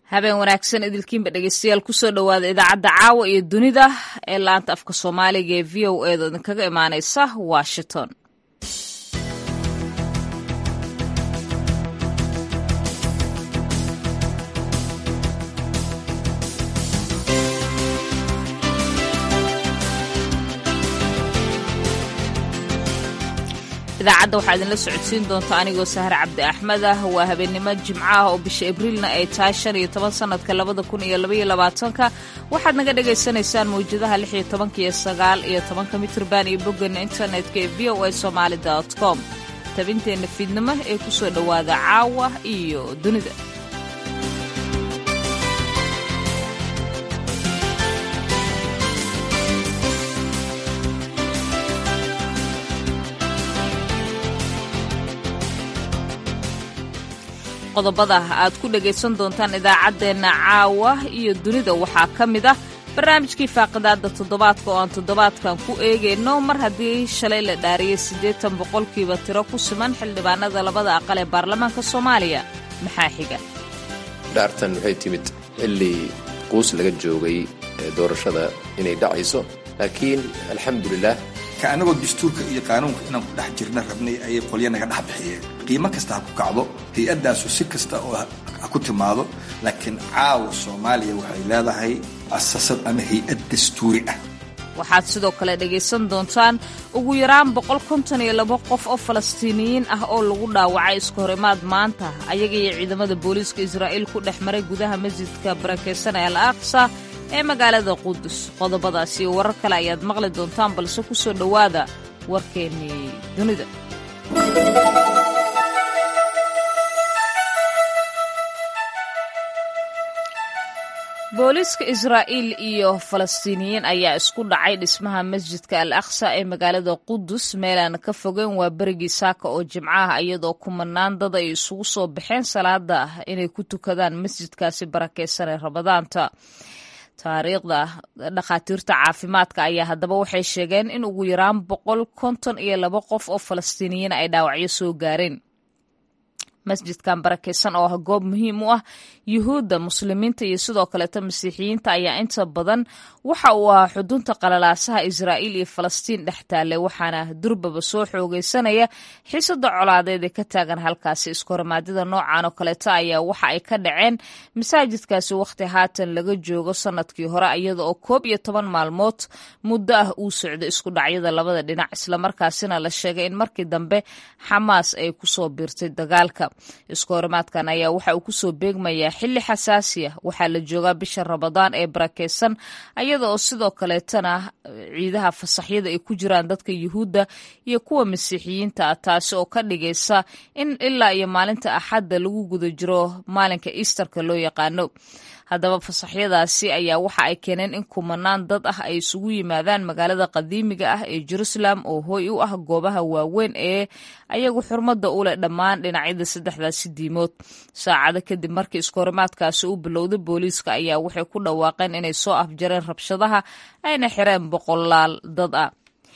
habeen wanaagsan idilkiinba dhegeystayaal kusoo dhowaada idaacadda caawa iyo dunida ee laanta afka soomaaliga ee v o eeda idinkaga imaaneysa washington idaacadda waxaa idinla socodsiin doonta anigoo sahre cabdi axmed ah waa habeennimo jimco ah oo bisha abriilna ay tahay shan iyo toban sannadka labada kun iyo labaiyo labaatanka waxaad naga dhagaysanaysaan mawjadaha lix iyo tobanka iyo sagaal iyo tobanka mitrban iyo boggeena internetka ee v o a somaali dot com tabinteenna fiidnimo ee kusoo dhowaada caawa iyo dunida qodobada aad ku dhagaysan doontaan idaacaddeenna caawa iyo dunida waxaa ka mid ah barnaamijkii faaqidaadda toddobaadka oo aan toddobaadkan ku eegayno mar haddii shalay la dhaariyey siddeetan boqolkiiba tiro ku siman xildhibaanada labada aqal ee baarlamaanka soomaaliya maxaa xiga dhaartan waxay timid xilli quus laga joogay doorashada inay dhacayso laakiin alxamdulilah ka anagoo dastuurka iyo qaanuunka inaan ku dhex jirna rabnay ayay qolya naga dhex bixiyeen qiimo kasta ha ku kacdo hay-addaasu si kasta oo ha ku timaado laakiin caawa soomaaliya waxay leedahay asasad ama hay-ad dastuuri ah waxaad sidoo kale dhegaysan doontaan ugu yaraan boqol konton iyo labo qof oo falastiiniyiin ah oo lagu dhaawacay isku horimaad maanta ayaga iyo ciidamada booliiska israa'iil ku dhex maray gudaha masjidka barakaysan ee al aqsa ee magaalada qudus qodobadaas iyo warar kale ayaad maqli doontaan balse ku soo dhowaada warkeennii dunida booliiska israa'iil iyo falastiiniyiin ayaa isku dhacay dhismaha masjidka al aqsa ee magaalada qudus meelaan ka fogeyn waa berigii saaka oo jimcaha iyadoo kumanaan dad ay isugu soo baxeen salaada ah inay ku tukadaan masjidkaasi barakaysan ee ramadaanta taariikhda dhakhaatiirta caafimaadka ayaa haddaba waxay sheegeen in ugu yaraan boqol konton iyo laba qof oo falastiiniyiin ay dhaawacyo soo gaareen masjidkan barakaysan oo ah goob muhiim u ah yuhuudda muslimiinta iyo sidoo kaleeta masiixiyiinta ayaa inta badan waxa uu ahaa xudunta qalalaasaha israa'iil iyo falastiin dhex taallay waxaana durbaba soo xoogaysanaya xiisada colaadeed ee ka taagan halkaasi iskorimaadyada noocan oo kaleeta ayaa waxa ay ka dhaceen masaajidkaasi wakhti haatan laga joogo sanadkii hore iyada oo koob iyo toban maalmood muddo ah uu socdo isku dhacyada labada dhinac islamarkaasina la sheegay in markii dambe xamaas ay kusoo biirtay dagaalka iskoorimaadkan ayaa waxa uu kusoo beegmayaa xilli xasaasi ah waxaa la joogaa bisha ramadaan ee barakaysan ayada oo sidoo kaleetana ciidaha fasaxyada ay ku jiraan dadka yuhuudda iyo kuwa masiixiyiinta ah taasi oo ka dhigaysa in ilaa iyo maalinta axadda lagu guda jiro maalinka easterka loo yaqaano haddaba fasaxyadaasi ayaa waxa ay keeneen in kumanaan dad ah ay isugu yimaadaan magaalada qadiimiga ah ee jerusalem oo hooy u ah goobaha waaweyn ee ayagu xurmada u leh dhammaan dhinacyada saddexdaasi diimood saacado kadib markii iskoorimaadkaasi u bilowday booliiska ayaa waxay ku dhawaaqeen inay soo afjareen rabshadaha ayna xireen boqolaal dad ah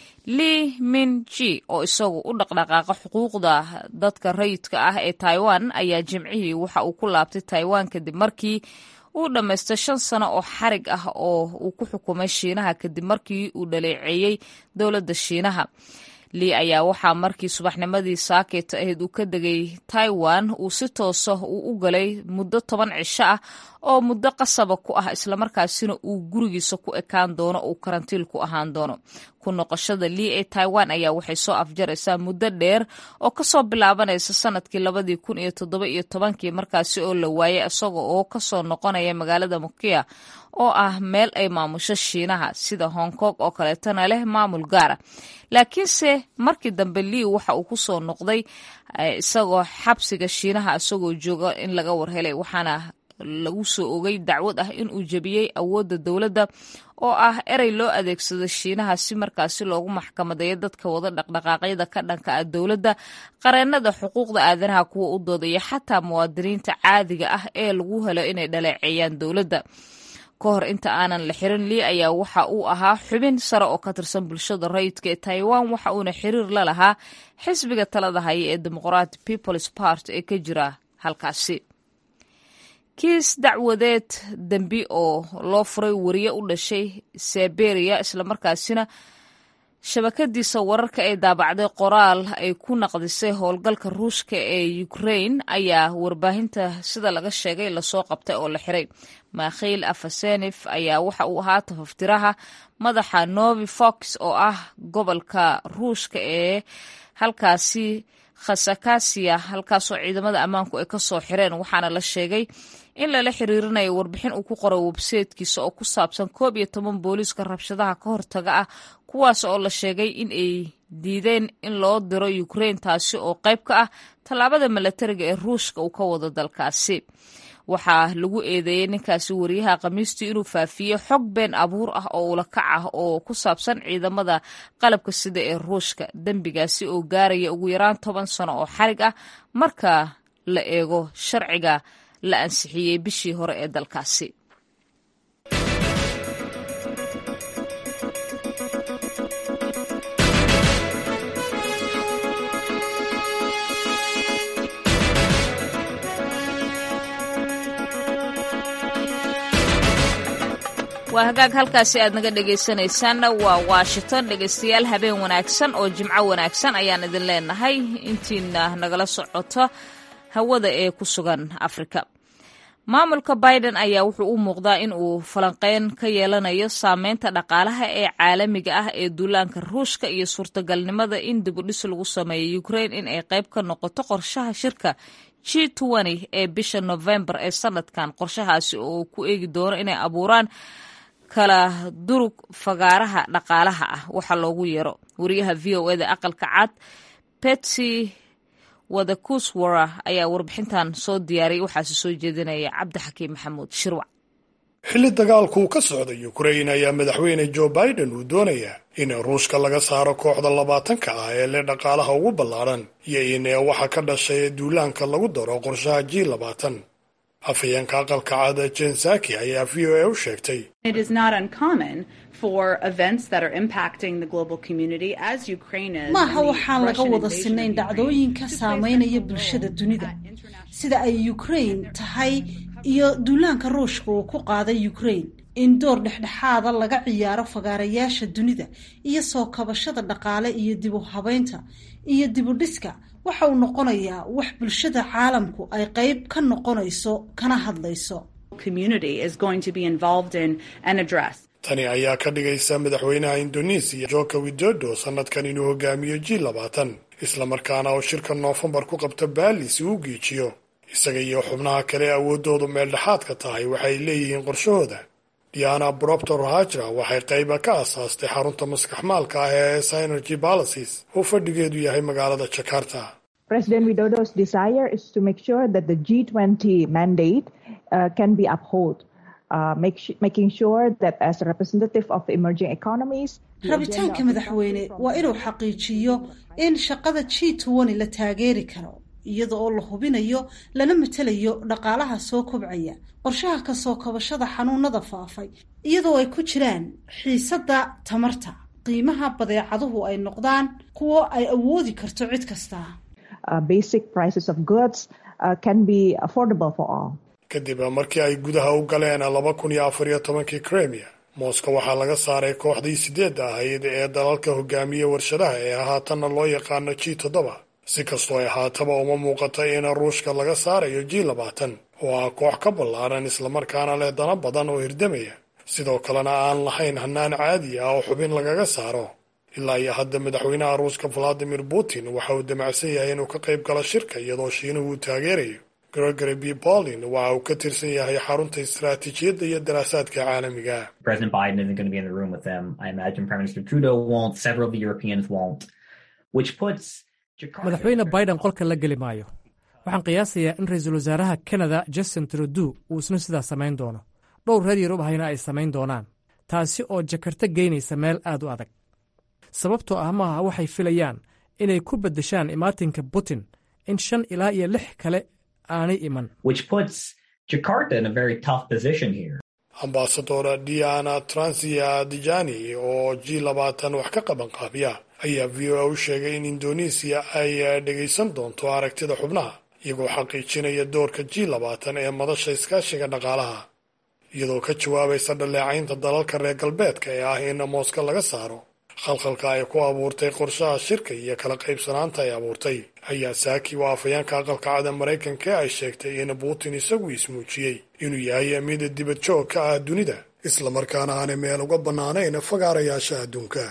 li min ji oo isagu u dhaqdhaqaaqa xuquuqda dadka rayidka ah ee taiwan ayaa jimcihii waxa uu ku laabtay taiwan kadib markii uu dhammaystay shan sano oo xarig ah oo uu ku xukumay shiinaha kadib markii uu dhaleeceeyey dowladda shiinaha lii ayaa waxaa markii subaxnimadii saakeeta ahayd uu ka degay taiwan uu si toosa uu u galay muddo toban cisho ah oo muddo qasaba ku ah islamarkaasina uu gurigiisa ku ekaan doono uu karantiil ku ahaan doono ku noqoshada lii ee taiwan ayaa waxay soo afjaraysaa muddo dheer oo kasoo bilaabanaysa sanadkii labadii kun iyo toddoba iyo tobankii markaasi oo la waayay isaga oo kasoo noqonaya magaalada mukia oo ah meel ay maamusho shiinaha sida hong kong oo kaleetana leh maamul gaara laakiinse markii dambe lii waxa uu kusoo noqday isagoo xabsiga shiinaha isagoo jooga in laga warhelay waxaana lagu soo ogay dacwad ah in uu jebiyey awoodda dowladda oo ah erey loo adeegsado shiinaha si markaasi loogu maxkamadeeyo dadka wada dhaqdhaqaaqyada ka dhanka ah dowladda qareennada xuquuqda aadanaha kuwa u doodaya xataa muwaadiniinta caadiga ah ee lagu helo inay dhaleeceeyaan dowladda ka hor inta aanan la xirin lii ayaa waxa uu ahaa xubin sare oo ka tirsan bulshada rayidka ee taiwan waxa uuna xiriir la lahaa xisbiga talada haya ee demoqratic peoples part ee ka jira halkaasi kiis dacwadeed dembi oo loo furay wariye u dhashay siberia islamarkaasina shabakadiisa wararka ee daabacday qoraal ay ku naqdisay howlgalka ruushka ee ukrain ayaa warbaahinta sida laga sheegay lasoo qabtay oo la xiray makhiil afasenif ayaa waxa uu ahaa tafaftiraha madaxa novi fox oo ah gobolka ruushka ee halkaasi khasakasiya halkaasoo ciidamada ammaanku ay ka soo xireen waxaana la sheegay in lala xiriirinayo warbixin uu ku qoray websaytkiisa oo ku saabsan koob iyo toban booliiska rabshadaha ka hortaga ah kuwaas oo la sheegay in ay diideen in loo diro ukrain taasi oo qayb ka ah tallaabada milatariga ee ruushka uu ka wado dalkaasi waxaa lagu eedeeyey ninkaasi wariyaha khamiistii inuu faafiye xog been abuur ah oo ulakac ah oo ku saabsan ciidamada qalabka sida ee ruushka dembigaasi oo gaaraya ugu yaraan toban sano oo xarig ah marka la eego sharciga la ansixiyey bishii hore ee dalkaasi waa hagaag halkaasi aad naga dhegaysanaysaanna waa washington dhegaystayaal habeen wanaagsan oo jimco wanaagsan ayaan idin leenahay intiina nagala socoto hawada ee ku sugan afrika maamulka biden ayaa wuxuu u muuqdaa in uu falanqeyn ka yeelanayo saameynta dhaqaalaha ee caalamiga ah ee duulaanka ruushka iyo suurtagalnimada in dibudhis lagu sameeyo ukrain in ay qayb ka noqoto qorshaha shirka g ee bisha novembar ee sanadkan qorshahaasi oo ku eegi doono inay abuuraan kala durug fagaaraha dhaqaalaha ah waxa loogu yeero wariyaha v o eda aqalka cad betsy wadakuswara ayaa warbixintan soo diyaariyay waxaase soo jeedinaya cabdixakiim maxamuud shirwac xilli dagaalku uu ka socda ukrain ayaa madaxweyne joe biden uu doonayaa in ruushka laga saaro kooxda labaatanka ah ee leh dhaqaalaha ugu ballaadhan iyo in waxa ka dhashay duulaanka lagu daro qorshaha g labaatan afhayeenka aqalka cada jensaki ayaa v o a u sheegtay maaha waxaan laga wada sinayn dhacdooyinka saameynaya bulshada dunida sida ay ukrain tahay iyo duulaanka ruushka uu ku qaaday ukrain in door dhexdhexaada laga ciyaaro fagaarayaasha dunida iyo soo kabashada dhaqaale iyo dib u habeynta iyo dibudhiska waxa uu noqonayaa wax bulshada caalamku ay qayb ka noqonayso kana hadlayso tani ayaa ka dhigaysa madaxweynaha indonesiya joko widodo sanadkan inuu hogaamiyo g labaatan islamarkaana oo shirka noofembar ku qabta baali si uu giijiyo isaga iyo xubnaha kale awooddoodu meeldhexaadka tahay waxay leeyihiin qorshahooda diana broctor hajra waxay qayba ka asaastay xarunta maskaxmaalka ah ee synergy balaces oo fadhigeedu yahay magaalada jakarta President Widodo's desire is to make sure that the G20 mandate uh, can be upheld. Uh, make, making sure that as a representative of the emerging economies rabitaanka madaxweyne waa inuu xaqiijiyo in shaqada g twenty la taageeri karo iyada oo la hubinayo lana matelayo dhaqaalaha soo kobcaya qorshaha kasoo kabashada xanuunada faafay iyadoo ay ku jiraan xiisadda tamarta qiimaha badeecaduhu ay noqdaan kuwo ay awoodi karto cid kasta kadib markii ay gudaha u galeen laba kun iyo afar iyo tobankii kremia mooska waxaa laga saaray kooxdii sideedda ahayd ee dalalka hogaamiya warshadaha ee haatanna loo yaqaano g toddoba si kastoo ay haataba uma muuqata in ruushka laga saarayo g labaatan oo ah koox ka ballaaran islamarkaana leh dana badan oo hirdamaya sidoo kalena aan lahayn hanaan caadi ah oo xubin lagaga saaro ilaa iyo hadda madaxweynaha ruuska valadimir putin waxa uu damacsan yahay inuu ka qayb galo shirka iyadoo shiinuhu uu taageerayo gregory b bolin waxa uu ka tirsan yahay xarunta istaraatiijiyadda iyo daraasaadka caalamiga madaxweyne biden qolka la geli maayo waxaan qiyaasayaa in ra-iisul wasaaraha kanada justin trudeau uu isna sidaa samayn doono dhowr reer yurub ahayna ay samayn doonaan taasi oo jakarta geynaysa meel aad u adag sababtoo ah maaha waxay filayaan inay ku beddeshaan imaatinka putin in shan ilaa iyo lix kale aanay iman ambasadora diana transia dijani oo g labaatan wax ka qaban qaabiya ayaa v o a u sheegay in indonesiya ay dhegaysan doonto aragtida xubnaha iyagoo xaqiijinaya doorka g labaatan ee madasha iskaashiga dhaqaalaha iyadoo ka jawaabaysa dhaleecaynta dalalka reer galbeedka ee ah in mooska laga saaro khalkhalka ay ku abuurtay qorshaha shirka iyo kala qaybsanaanta ay abuurtay ayaa saaki oo afhayeenka aqalka cada maraykanka ay sheegtay in putin isagu ismuujiyey inuu yahay mid dibad joog ka ah dunida islamarkaana aanay meel uga bannaanayn fagaarayaasha adduunka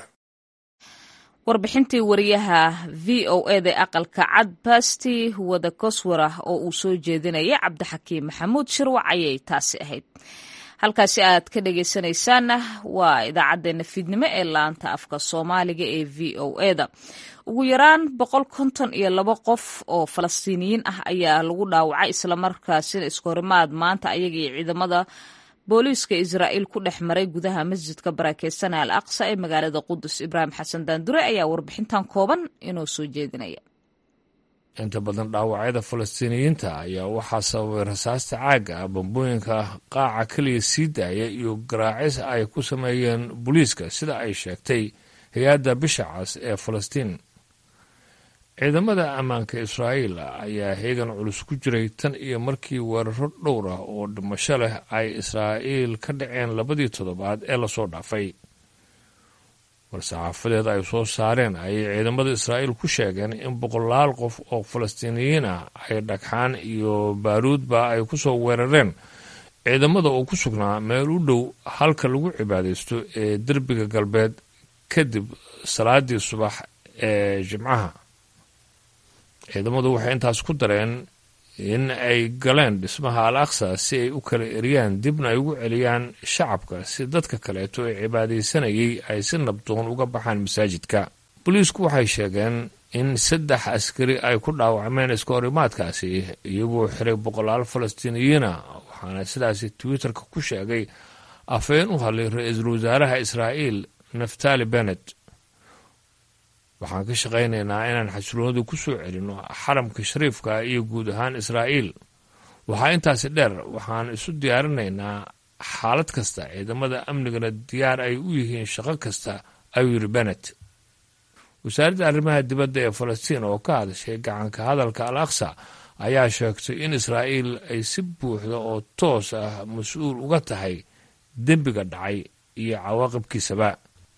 warbixintii wariyaha v o eda aqalka cad basti wada koswara oo uu soo jeedinaya cabdixakiim maxamuud shirwac ayay taasi ahayd halkaasi aad ka dhegaysanaysaanna waa idaacaddeenna fiidnimo ee laanta afka soomaaliga ee v o eda ugu yaraan boqol konton iyo labo qof oo falastiiniyiin ah ayaa lagu dhaawacay islamarkaasina iskahorimaad maanta ayaga iyo ciidamada booliiska israa'iil ku dhex maray gudaha masjidka barakeysan al aqsa ee magaalada qudus ibraahim xasan daandure ayaa warbixintan kooban inoo soo jeedinaya inta badan dhaawacyada falastiiniyiinta ayaa waxaa sababay rasaasta caaga ah bambooyinka qaaca keliya sii daaya iyo garaacis ay ku sameeyeen booliiska sida ay sheegtay hay-adda bisha cas ee falastiin ciidamada ammaanka israa'iil ayaa heegan culus ku jiray tan iyo markii weeraro dhowr ah oo dhimasho leh ay israa'iil ka dhaceen labadii toddobaad ee lasoo dhaafay war-saxaafadeed ay soo saareen ayay ciidamada israa'iil ku sheegeen in boqolaal qof oo falastiiniyiin ah ay dhagxaan iyo baaruudba ay ku soo weerareen ciidamada oo ku sugnaa meel u dhow halka lagu cibaadaysto ee derbiga galbeed kadib salaadii subax ee jimcaha ciidamadu waxay intaas ku dareen in ay galeen dhismaha al aqsa si ay u kala eriyaan dibna ay ugu celiyaan shacabka si dadka kaleeto ee cibaadaysanayay ay si nabdoon uga baxaan masaajidka booliisku waxay sheegeen in saddex askari ay ku dhaawacmeen iska horimaadkaasi iyagoo xiray boqolaal falastiiniyiina waxaana sidaasi twitterka ku sheegay afhayeen u hadlay ra-iisul wasaaraha israa'iil naftali bennet waxaan ka shaqaynaynaa inaan xasiloonadu ku soo celinno xaramka shariifka iyo guud ahaan israa'iil waxaa intaasi dheer waxaan isu diyaarinaynaa xaalad kasta ciidamada amnigana diyaar ay u yihiin shaqo kasta ayuu yidhi bennet wasaaradda arrimaha dibadda ee falastiin oo ka hadashay gacanka hadalka al aqsa ayaa sheegtay in israa'iil ay si buuxda oo toos ah mas-uul uga tahay dembiga dhacay iyo cawaaqibkiisaba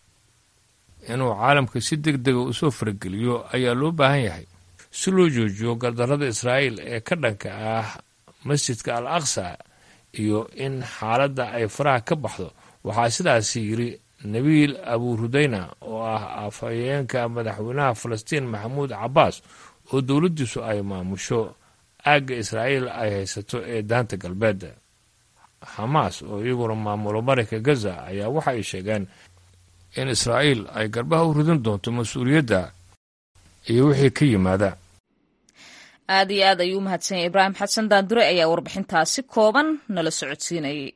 inuu caalamka si deg dega usoo farageliyo ayaa loo baahan yahay si loo joojiyo gardarrada israa'iil ee ka dhanka ah masjidka al aqsa iyo in xaaladda ay faraha ka baxdo waxaa sidaasi yidhi nabiil abuurudayna oo ah afhayeenka madaxweynaha falastiin maxamuud cabbaas oo dowladdiisu ay maamusho aagga israa'iil ay haysato ee daanta galbeed xamaas oo iyaguna maamulo marayka gaza ayaa waxa ay sheegeen in israa'iil ay garbaha u ridin doonto mas-uuliyadda iyo wixii ka yimaada aad iyo aad ayuu u mahadsanyay ibraahim xasan daandure ayaa warbixintaasi kooban nala socodsiinayay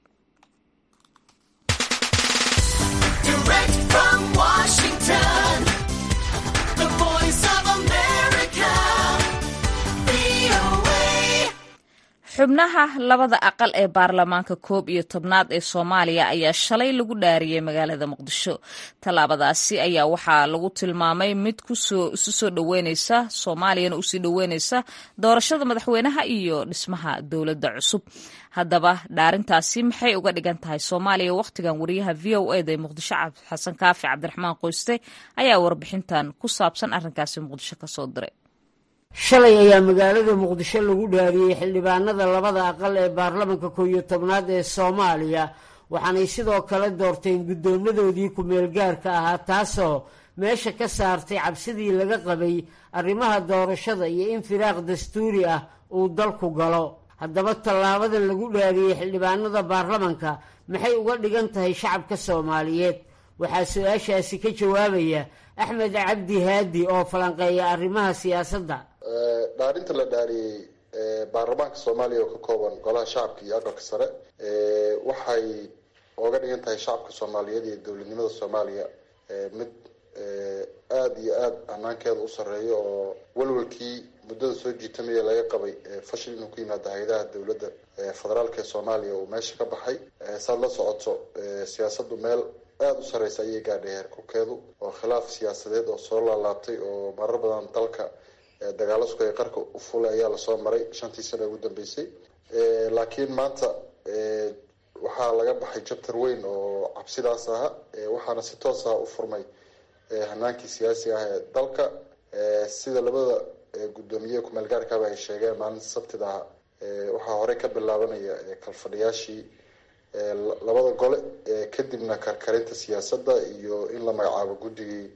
xubnaha labada aqal ee baarlamaanka koob iyo tobnaad ee soomaaliya ayaa shalay lagu dhaariyey magaalada muqdisho tallaabadaasi ayaa waxaa lagu tilmaamay mid kusoo isu soo dhoweyneysa soomaaliyana usii dhoweyneysa doorashada madaxweynaha iyo dhismaha dowladda cusub haddaba dhaarintaasi maxay uga dhigan tahay soomaaliya wakhtigan wariyaha v o eda ee muqdisho xasan kaafi cabdiraxmaan qoyste ayaa warbixintan ku saabsan arrinkaasi muqdisho kasoo diray shalay ayaa magaalada muqdisho lagu dhaariyey xildhibaanada labada aqal ee baarlamanka koow iyo tobnaad ee soomaaliya waxaanay sidoo kale doorteen guddoomadoodii ku-meelgaarka ahaa taasoo meesha ka saartay cabsidii laga qabay arrimaha doorashada iyo in firaaq dastuuri ah uu dalku galo haddaba tallaabadan lagu dhaariyey xildhibaanada baarlamanka maxay uga dhigan tahay shacabka soomaaliyeed waxaa su-aashaasi ka jawaabaya axmed cabdi haadi oo falanqeeya arrimaha siyaasadda dhaarinta la dhaariyey baarlamaanka soomaaliya oo ka kooban golaha shacabka iyo aqalka sare waxay oga dhigan tahay shacabka soomaaliyeed iyo dowladnimada soomaaliya mid aada iyo aada hanaankeeda u sarreeya oo walwalkii muddada soo jiitamaya laga qabay fashil inuu ku yimaado hay-adaha dowladda federaalka ee soomaaliya uu meesha ka baxay saad la socoto siyaasaddu meel aada u sarreysa ayay gaadhay heerkulkeedu oo khilaaf siyaasadeed oo soo laalaabtay oo marar badan dalka dagaalo sukaya qarka u fulay ayaa lasoo maray shantii sano ugu dambeysay laakiin maanta waxaa laga baxay jabtar weyn oo cabsidaas aha waxaana si toos ah u furmay hanaankii siyaasiga ah ee dalka sida labada guddoomiye kumeel gaarkaaba ay sheegeen maalinta sabtida ah waxaa horey ka bilaabanaya kalfadhiyaashii labada gole kadibna karkarinta siyaasadda iyo in la magacaabo guddigii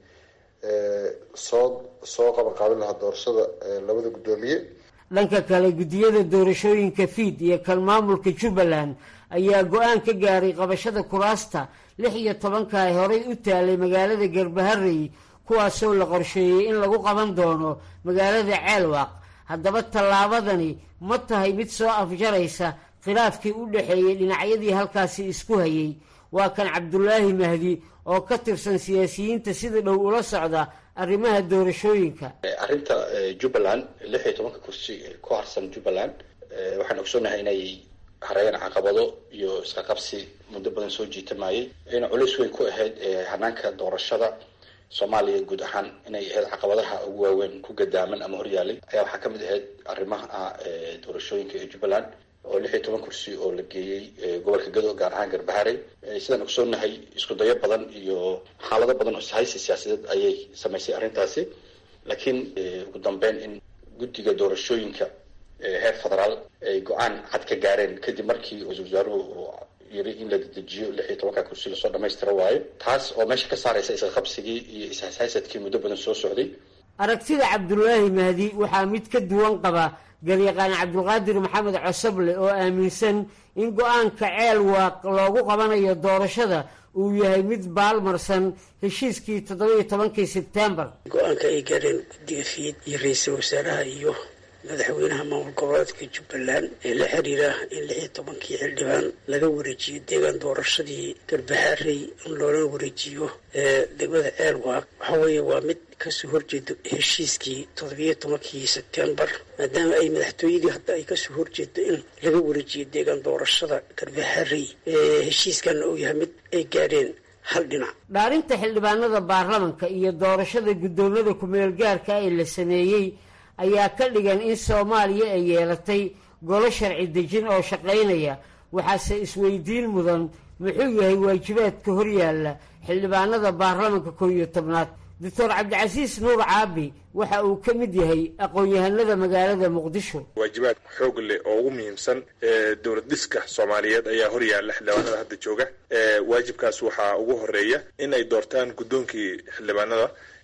soo soo qabanqaabin lahaa doorashada labada guddoomiye dhanka kale guddiyada doorashooyinka fiid iyo kan maamulka jubbaland ayaa go-aan ka gaaray qabashada kuraasta lix iyo tobanka ay horey u taalay magaalada garbaharey kuwaasoo la qorsheeyey in lagu qaban doono magaalada ceelwaaq haddaba tallaabadani ma tahay mid soo afjaraysa khilaafkii u dhexeeyey dhinacyadii halkaasi isku hayay waa kan cabdulaahi mahdi oo ka tirsan siyaasiyiinta sida dhow ula socda arrimaha doorashooyinka arrinta jubbaland lix iyo tobanka kursi ku harsan jubbaland waxaan ogsoonahay inay hareeyeen caqabado iyo iska qabsi muddo badan soo jiitamayay ayna culays weyn ku ahayd hanaanka doorashada soomaaliya guud ahaan inay ahayd caqabadaha ugu waaweyn ku gadaaman ama horyaalay ayaa waxaa kamid ahayd arrimaha doorashooyinka ee jubbaland oo lix iyo toban kursi oo la geeyey gobolka gado gaar ahaan garbaharey sidaan ogsoonahay isku dayo badan iyo xaalado badan oo haysi siyaasadeed ayay samaysay arrintaasi laakiin ugu dambeyn in guddiga doorashooyinka heer federaal ay go-aan cad ka gaareen kadib markii ra-isul wasaaruhu yiri in la dedejiyo lix iyo tobanka kursi lasoo dhamaystira waayo taas oo meesha ka saaraysa isqa qabsigii iyo ishaysadkii muddo badan soo socday aragtida cabdulaahi mahdi waxaa mid ka duwan qaba garyaqaan cabdulqaadir maxamed cosoble oo aaminsan in go-aanka ceel waaq loogu qabanayo doorashada uu yahay mid baalmarsan heshiiskii toddoba-iyo tobankii sebtembar go-aanka ay gaareen guddiga fiid iyo ra-iisul wasaaraha iyo madaxweynaha maamul goboleedka jubbaland ee la xiriira in lix iyo tobankii xildhibaan laga wareejiyo deegaan doorashadii garbahaarey in loola wareejiyo degmada ceelwaaq waxa weeye waa mid kasoo horjeedo heshiiskii toddobiyo tobankii sebtembar maadaama ay madaxtooyadii hadda ay kasoo horjeedo in laga wareejiyo deegaan doorashada garbahaarey heshiiskanna uu yahay mid ay gaadheen hal dhinac dhaarinta xildhibaanada baarlamanka iyo doorashada guddoomada kumeel gaarka ee la sameeyey ayaa ka dhigan in soomaaliya ay yeelatay golo sharci dejin oo shaqaynaya waxaase isweydiin mudan muxuu yahay waajibaadka horyaalla xildhibaanada baarlamanka koob iyo tobnaad doctor cabdicasiis nuur caabi waxa uu ka mid yahay aqoon-yahanada magaalada muqdisho waajibaad xoog leh oo ugu muhiimsan dowlad dhiska soomaaliyeed ayaa horyaalla xildhibaanada hadda jooga waajibkaas waxaa ugu horeeya in ay doortaan guddoonkii xildhibaanada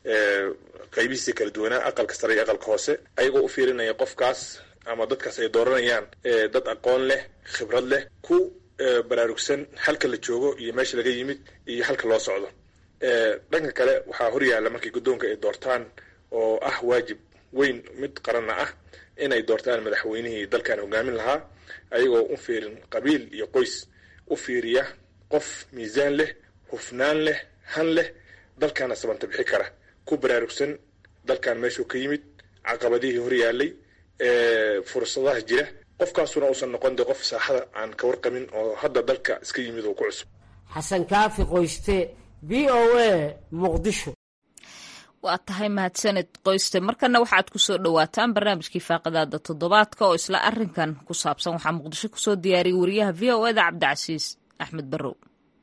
qaybihiisii kala duwanaa aqalka sare iyo aqalka hoose ayagoo u fiirinaya qofkaas ama dadkaas ay dooranayaan dad aqoon leh khibrad leh ku baraarugsan halka la joogo iyo meesha laga yimid iyo halka loo socdo dhanka kale waxaa horyaalla markii guddoonka ay doortaan oo ah waajib weyn mid qaranna ah inay doortaan madaxweynihii dalkan hogaamin lahaa ayagoo u fiirin qabiil iyo qoys u fiiriya qof miisaan leh hufnaan leh han leh dalkaana sabanta bixi kara ku baraarugsan dalkan meeshuu ka yimid caqabadihii horyaalay fursadaha jira qofkaasuna uusan noqon de qof saaxada aan ka warqabin oo hadda dalka iska yimid oo ku cusub xasan kaafi qoyste v o a muqdisho waa tahay mahadsaned qoyste markana waxaad kusoo dhowaataan barnaamijkii faaqidaada toddobaadka oo isla arinkan ku saabsan waxaa muqdisho kusoo diyaariyay wariyaha v o eda cabdicasiis axmed barrow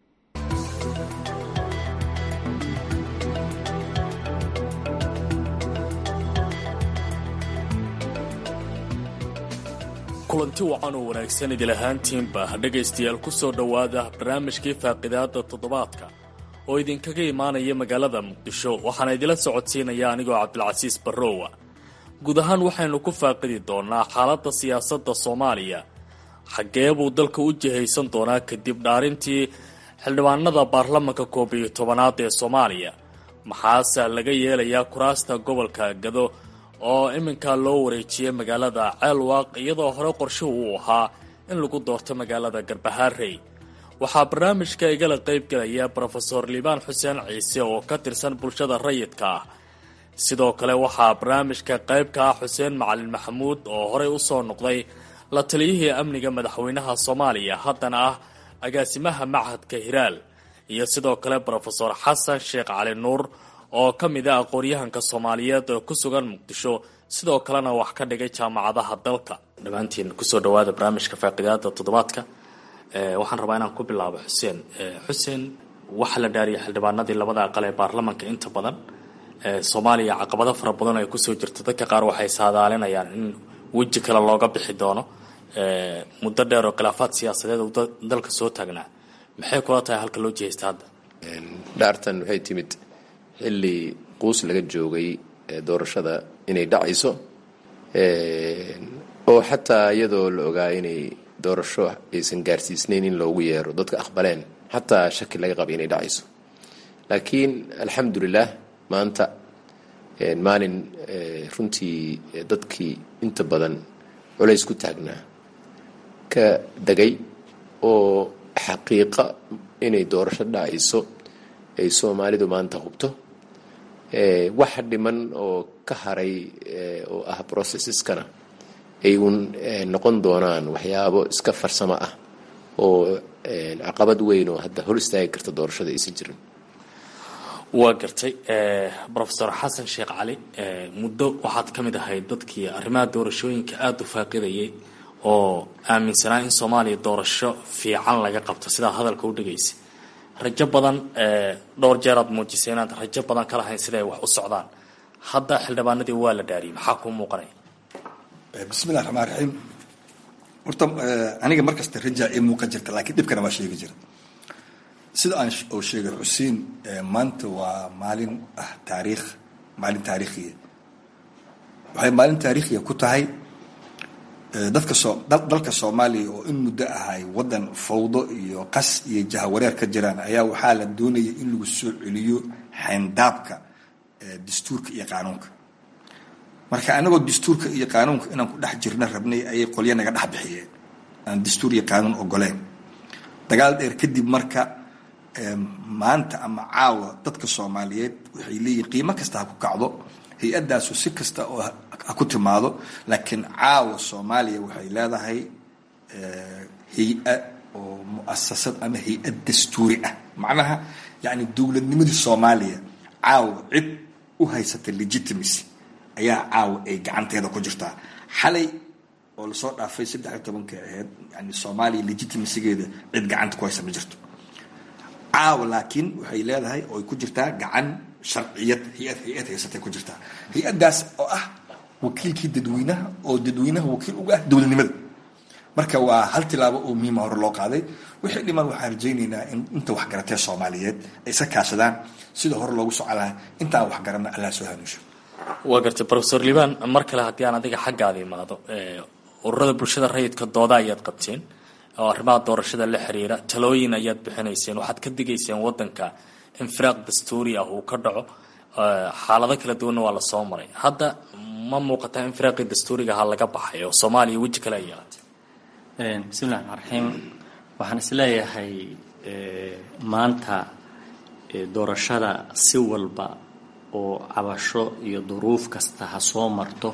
kulanti wacan oo wanaagsan idil ahaantiinba dhegaystayaal ku soo dhowaada barnaamijkii faaqidaada toddobaadka oo idinkaga imaanaya magaalada muqdisho waxaana idila socodsiinaya anigoo cabdilcasiis barrowa guud ahaan waxaynu ku faaqidi doonaa xaaladda siyaasadda soomaaliya xaggee buu dalka u jihaysan doonaa kadib dhaarintii xildhibaanada baarlamanka koob iyo tobanaad ee soomaaliya maxaase laga yeelayaa kuraasta gobolka gado oo iminkaa loo wareejiyay magaalada ceelwaaq iyadoo hore qorshuhu uu ahaa in lagu doorto magaalada garbahaarey waxaa barnaamijka igala qayb galaya brofeor liibaan xuseen ciise oo ka tirsan bulshada rayidka ah sidoo kale waxaa barnaamijka qayb ka ah xuseen macalin maxamuud oo horey usoo noqday la taliyihii amniga madaxweynaha soomaaliya haddana ah agaasimaha machadka hiraal iyo sidoo kale brofeor xasan sheekh cali nuur oo ka mid a aqoon-yahanka soomaaliyeed oo ku sugan muqdisho sidoo kalena wax ka dhigay jaamacadaha dalka dhammaantiin kusoo dhawaada barnaamijka faaqidaada toddobaadka waxaan rabaa inaan ku bilaabo xuseen xuseen waxaa la dhaariyay xildhibaanadii labada aqal ee baarlamanka inta badan soomaaliya caqabado fara badan ay kusoo jirto dadka qaar waxay saadaalinayaan in weji kale looga bixi doono muddo dheer oo khilaafaad siyaasadeed uu dalka soo taagnaa maxay kula tahay halka loo jihaysta hadda dhaartan waxay timid xilli quus laga joogay doorashada inay dhacayso oo xataa iyadoo la ogaa inay doorasho aysan gaarsiisnayn in loogu yeero dadka aqbaleen xataa shaki laga qabay inay dhacayso laakiin alxamdulilah maanta maalin runtii dadkii inta badan culays ku taagnaa ka degay oo xaqiiqa inay doorasho dhacayso ay soomaalidu maanta hubto wax dhiman oo ka haray oo ah processeskana ay uun noqon doonaan waxyaabo iska farsamo ah oo caqabad weyn oo hadda hor istaagi karta doorashada aysan jirin waa gartay rofesor xasan sheekh cali muddo waxaad ka mid ahayd dadkii arrimaha doorashooyinka aada u faaqidayay oo aaminsanaa in soomaaliya doorasho fiican laga qabto sidaa hadalka u dhegaysa rajo badan dhowr jeer aad muujisay inaad rajo badan ka lahayn siday wax u socdaan hadda xildhibaanadii waa la dhaariyay maxaa kuu muuqanaya bismillahi raxmaan raxiim horta aniga markasta rajaa ii muuqan jirta laakiin dhibkana waa sheegi jira sida aan oo sheegay xuseen maanta waa maalin ah taariikh maalin taariikhiya waxay maalin taariikhiya ku tahay dadka soo dalka soomaaliya oo in muddo ahay waddan fawdo iyo qas iyo jahawareer ka jiraan ayaa waxaa la doonaya in lagu soo celiyo xayndaabka dastuurka iyo qaanuunka marka anagoo dastuurka iyo qaanuunka inaan ku dhex jirna rabnay ayay qolyo naga dhex bixiyeen aan dastuur iyo qaanuun ogoleen dagaal dheer kadib marka maanta ama caawa dadka soomaaliyeed waxay leeyihin qiimo kasta ha ku kacdo hay-addaasu si kasta oo ha ku timaado laakiin caawa soomaaliya waxay leedahay hay-a oo muasasad ama hay-ad dastuuri ah macnaha yacni dowladnimadii soomaaliya caawa cid u haysata legitimacy ayaa caawa ay gacanteeda ku jirtaa xalay oo lasoo dhaafay saddex iyo tobanka aheyd yani soomaaliya legitimacygeeda cid gacanta ku haysa ma jirto caawa laakiin waxay leedahay oo ay ku jirtaa gacan sharciyad hay-ad hay-ad haysatay ku jirtaa hay-addaas oo ah wakiilkii dadweynaha oo dadweynaha wakiil uga ah dowladnimada marka waa hal tilaabo oo miima hore loo qaaday wixii dhiman waxaan rajaynaynaa in inta waxgaratee soomaaliyeed ay iska kaashadaan sida hore loogu socon lahaa intaan waxgaranna allah soo hanuusho waa gartay rofesor liban mar kale haddii aan adiga xaggaada imaado ururada bulshada rayidka dooda ayaad qabteen oo arrimaha doorashada la xiriira talooyin ayaad bixinayseen waxaad ka digayseen wadanka infiraaq dastuuri ah uu ka dhaco xaalado kala duwanna waa lasoo maray hadda ma muuqataa infiraaqii dastuuriga ha laga baxay oo soomaaliya weji kale ay yeelatay bismillahi raxmaan raxiim waxaan isleeyahay maanta doorashada si walba oo cabasho iyo duruuf kasta ha soo marto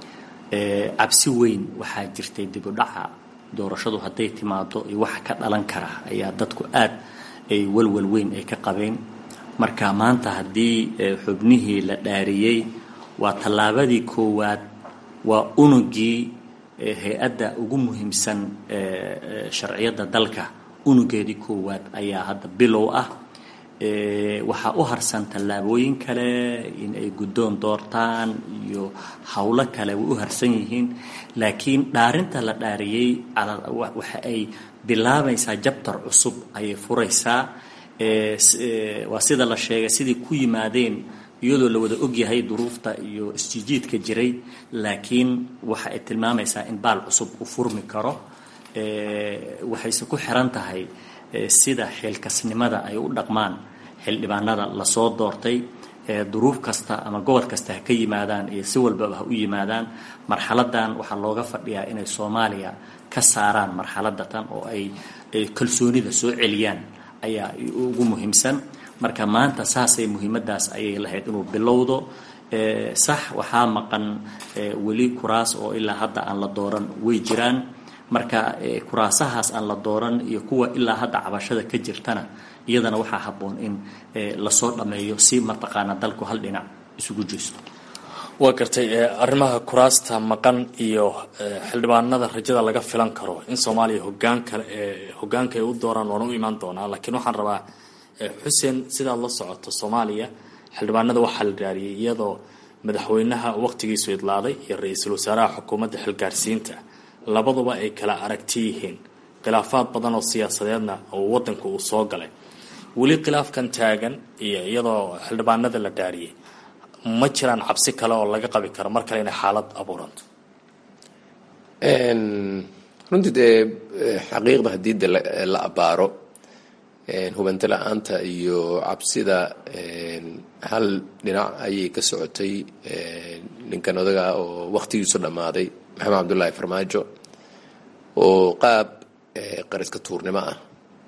cabsi weyn waxaa jirtay dibudhaca doorashadu hadday timaado iyo waxa ka dhalan kara ayaa dadku aad ay walwal weyn ay ka qabeen marka maanta haddii xubnihii la dhaariyey waa tallaabadii koowaad waa unugii hay-adda ugu muhiimsan sharciyadda dalka unugeedii koowaad ayaa hadda bilow ah waxaa u harsan tallaabooyin kale in ay guddoon doortaan iyo howlo kale way u harsan yihiin laakiin dhaarinta la dhaariyey waxa ay bilaabaysaa jabtar cusub ayay furaysaa waa sida la sheegay sidii ku yimaadeen iyadoo la wada ogyahay duruufta iyo isjijiidka jiray laakiin waxa ay tilmaamaysaa in baal cusub u furmi karo waxayse ku xiran tahay sida xilkasnimada ay u dhaqmaan xildhibaanada lasoo doortay duruuf kasta ama gobol kasta ha ka yimaadaan iyo si walbaba ha u yimaadaan marxaladan waxaa looga fadhiyaa inay soomaaliya ka saaraan marxaladatan oo ay kalsoonida soo celiyaan ayaa ugu muhiimsan marka maanta saasay muhiimadaas ayay lahayd inuu bilowdo sax waxaa maqan weli kuraas oo ilaa hadda aan la dooran way jiraan marka kuraasahaas aan la dooran iyo kuwa ilaa hadda cabashada ka jirtana iyadana waxaa habboon in lasoo dhammeeyo si mataqaana dalku hal dhinac isugu jeesto waa gartay arrimaha kuraasta maqan iyo xildhibaanada rajada laga filan karo in soomaaliya hogaanka hogaanka ay u dooraan waana u imaan doonaa laakiin waxaan rabaa xuseen sidaad la socoto soomaaliya xildhibaanada waxaa la dhaariyay iyadoo madaxweynaha waqtigiisu idlaaday iyo ra-iisul wasaaraha xukuumadda xilgaarsiinta labaduba ay kala aragti yihiin khilaafaad badan oo siyaasadeedna oo wadanka uu soo galay weli khilaafkan taagan iyo iyadoo xildhibaanada la dhaariyay ma jiraan cabsi kale oo laga qabi karo mar kale inay xaalad abuuranto runtii dee xaqiiqda haddii de la abaaro hubanti la-aanta iyo cabsida hal dhinac ayay ka socotay ninkan odaga oo wakhtigiisu dhammaaday maxamed cabdullaahi farmaajo oo qaab qariska tuurnimo ah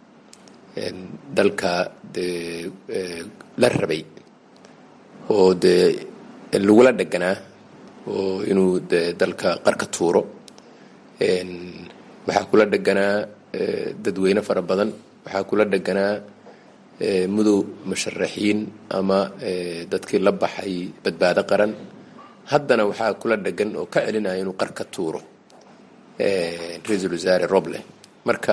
dalka dee la rabay oo dee lagula dheganaa oo inuu de dalka qarka tuuro waxaa kula dheganaa dadweyne fara badan waxaa kula dheganaa mudow musharaxiin ama dadkii la baxay badbaado qaran haddana waxaa kula dhegan oo ka celinaya inuu qarka tuuro ra-iisul wasaare roble marka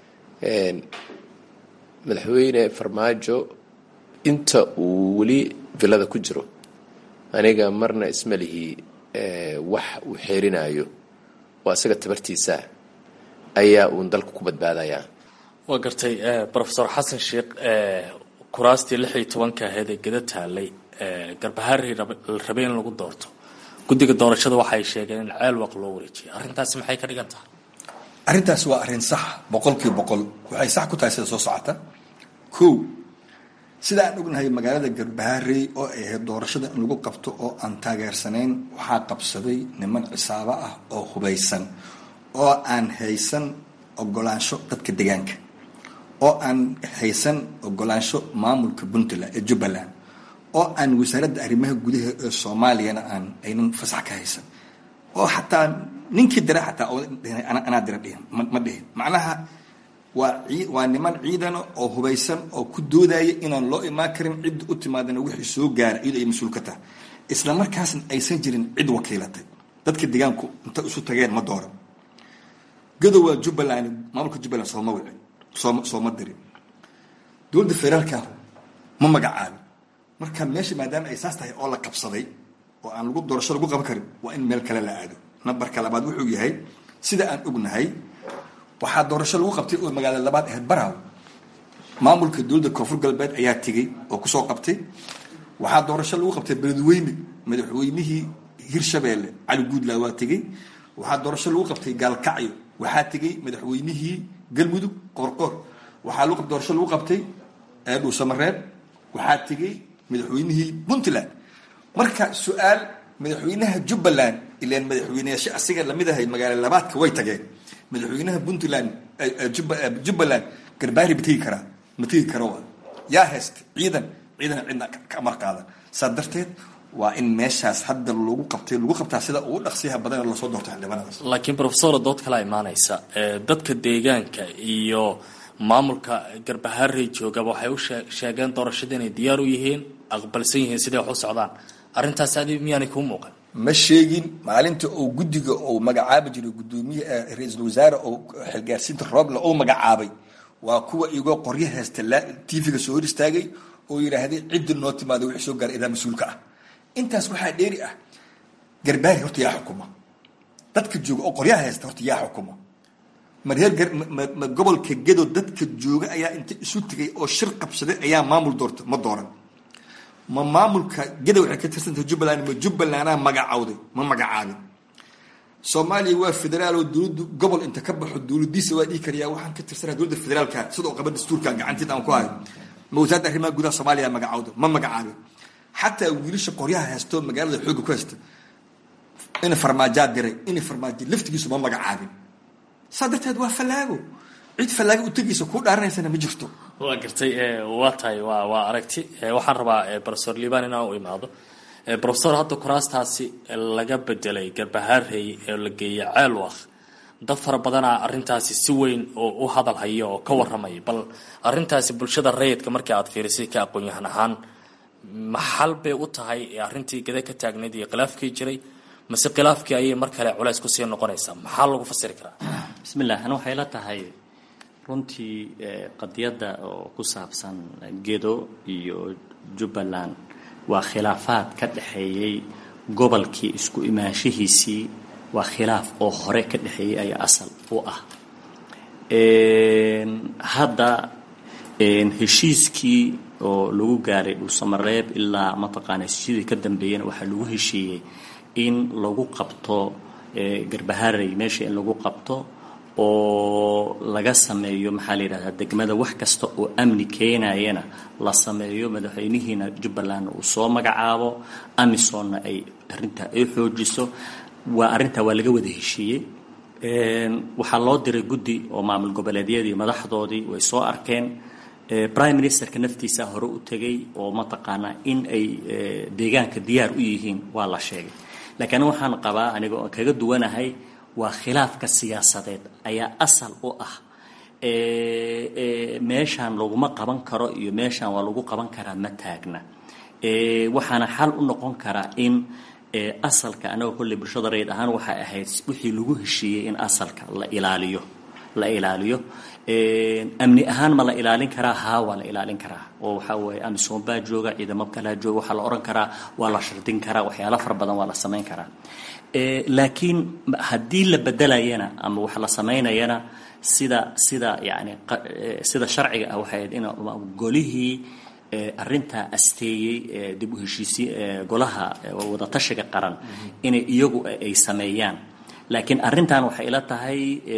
madaxweyne farmaajo inta uu weli villada ku jiro aniga marna isma lihi wax uu xeerinayo oo asaga tabartiisa ayaa uun dalka ku badbaadayaa waa gartay rofesor xasan sheekh kuraastii lix iyo tobanka ahayd ee geda taalay garbahaari la rabay in lagu doorto guddiga doorashada waxay sheegeen in ceel waq loo wareejiyay arrintaasi maxay ka dhigan tahay arrintaas waa arrin sax boqolkiiba boqol waxay sax ku tahay sida soo socota kow sida aan ognahay magaalada garbaharey oo ay ahayd doorashada in lagu qabto oo aan taageersanayn waxaa qabsaday niman cisaabo ah oo hubaysan oo aan haysan ogolaansho dadka deegaanka oo aan haysan ogolaansho maamulka puntland ee jubbaland oo aan wasaaradda arrimaha gudaha ee soomaaliyana aan aynan fasax ka haysan oo xataa ninkii dira xataa anaa dira dhihin ma dhihin macnaha waa waa niman ciidana oo hubaysan oo ku doodaya inaan loo imaan karin cidda u timaadana wixii soo gaara iyadoo ay mas-uul ka tahay isla markaasna aysan jirin cid wakiilatay dadka deegaanku inta isu tageen ma dooran gadow waa jubbaland maamulka jubbaland sooma wicin sooma sooma dirin dowladda federaalka ma magacaabin marka meesha maadaama ay saas tahay oo la qabsaday oo aan lagu doorasho lagu qaban karin waa in meel kale la aado nambarka labaad wuxuu yahay sida aan ognahay waxaa doorasho lagu qabtay oo magaalada labaad ahayd baraaw maamulka dowladda koonfur galbeed ayaa tegey oo kusoo qabtay waxaa doorasho lagu qabtay beledweyne madaxweynihii hirshabeelle cali guudla waa tegey waxaa doorasho lagu qabtay gaalkacyo waxaa tegey madaxweynihii galmudug qoorqoor waxaa lagu doorasho lagu qabtay dhuusamareeb waxaa tegey madaxweynihii puntland marka su-aal madaxweynaha jubbaland ilaan madaxweyneyaasha asiga lamid ahay magaalo labaadka way tageen madaxweynaha puntland jubbaland garbaari ma tegi karaa ma tegi karo waa yaa haysta ciidan ciidana cidna ka amar qaadan saa darteed waa in meeshaas hadda lagu qabtay lagu qabtaa sida ugu dhaqsiyaha badan lasoo doorto xildhibaanadaas laakiin profesor dood kala imaanaysa dadka deegaanka iyo maamulka garbaharey joogaba waxay u sheegeen doorashada inay diyaar u yihiin aqbalsan yihiin siday wax u socdaan arrintaas adi miyaanay kuu muuqan ma sheegin maalinta uu guddiga uu magacaabi jiray gudoomiye ra-iisul wasaare oo xilgaarsiinta rooble uu magacaabay waa kuwa igoo qoryo haysta tv-ga soo hor istaagay oo yidhaahday cidda noo timaada wixii soo gaara idaa mas-uulka ah intaas waxaa dheeri ah garbaari horta yaa xukuma dadka jooga oo qoryaha haysta horta yaa xukuma ma reer ma gobolka gedo dadka jooga ayaa inta isu tegay oo shir qabsaday ayaa maamul doorta ma dooran ma maamulka gedo waxay ka tirsantahay jubbaland ma jubbalandaa magacawday ma magacaabin soomaaliya waa federaal oo dowladdu gobol inta ka baxo dowladiisa waa dhihi karayaa waxaan ka tirsanaha dowladda federaalka sidoo qaba dastuurka gacanteed aan ku hayo ma wasaaradda arrimaha gudaha soomaaliya magacawda ma magacaabin xataa wiilasha qoryaha haysto magaalada xoogga ku haysta ina farmaajaa diray ina farmaajo laftigiisu ma magacaabin saa darteed waa fallaago cid fallaago u tegaysa kuu dhaaranaysana ma jirto waa gartay waa tahay waa waa aragti waxaan rabaa profesor liban inaan u imaado profesor hadda kuraastaasi laga bedelay garbahaarey ee la geeyay ceelwaq dad fara badanaa arrintaasi si weyn oo u hadal haya oo ka warramaya bal arrintaasi bulshada rayidka markii aad fiirisay ka aqoon-yahan ahaan maxal bay u tahay arrintii gada ka taagnayd iyo khilaafkii jiray mase khilaafkii ayay mar kale culays kusii noqonaysaa maxaa lagu fasiri karaa bismillah ani waxay la tahay runtii qadiyadda oo ku saabsan gedo iyo jubbaland waa khilaafaad ka dhexeeyey gobolkii isku imaanshihiisii waa khilaaf oo hore ka dhexeeyey ayaa asal u ah hadda heshiiskii oo lagu gaaray dhuusamareeb ilaa mataqaana heshiisyadii ka dambeeyana waxaa lagu heshiiyey in lagu qabto garbaharey meesha in lagu qabto oo laga sameeyo maxaa la yidhahdaa degmada wax kasta oo amni keenayana la sameeyo madaxweynihiina jubbaland uu soo magacaabo amisonna ay arrintaa ay xoojiso waa arrintaa waa laga wada heshiiyey waxaa loo diray guddi oo maamul goboleedyadii madaxdoodii way soo arkeen prime ministerka naftiisa hore u tegay oo mataqaanaa in ay deegaanka diyaar u yihiin waa la sheegay laakiin waxaan qabaa aniga oo kaga duwanahay waa khilaafka siyaasadeed ayaa asal u ah meeshaan laguma qaban karo iyo meeshaan waa lagu qaban karaa ma taagna waxaana xal u noqon karaa in asalka anaga kolley bulshada rayid ahaan waxay ahayd wixii lagu heshiiyey in asalka la ilaaliyo la ilaaliyo amni ahaan ma la ilaalin karaa haa waa la ilaalin karaa oo waxaa weeye amisom baa jooga ciidamo kalaa jooga waxaa la odhan karaa waa la shardin karaa waxyaalo fara badan waa la samayn karaa laakiin haddii la bedelayana ama wax la samaynayana sida sida yani sida sharciga ah waxay ahayd in golihii arrintaa asteeyey dib u heshiisi golaha wadatashiga qaran inay iyagu ay sameeyaan laakiin arrintan waxay ila tahay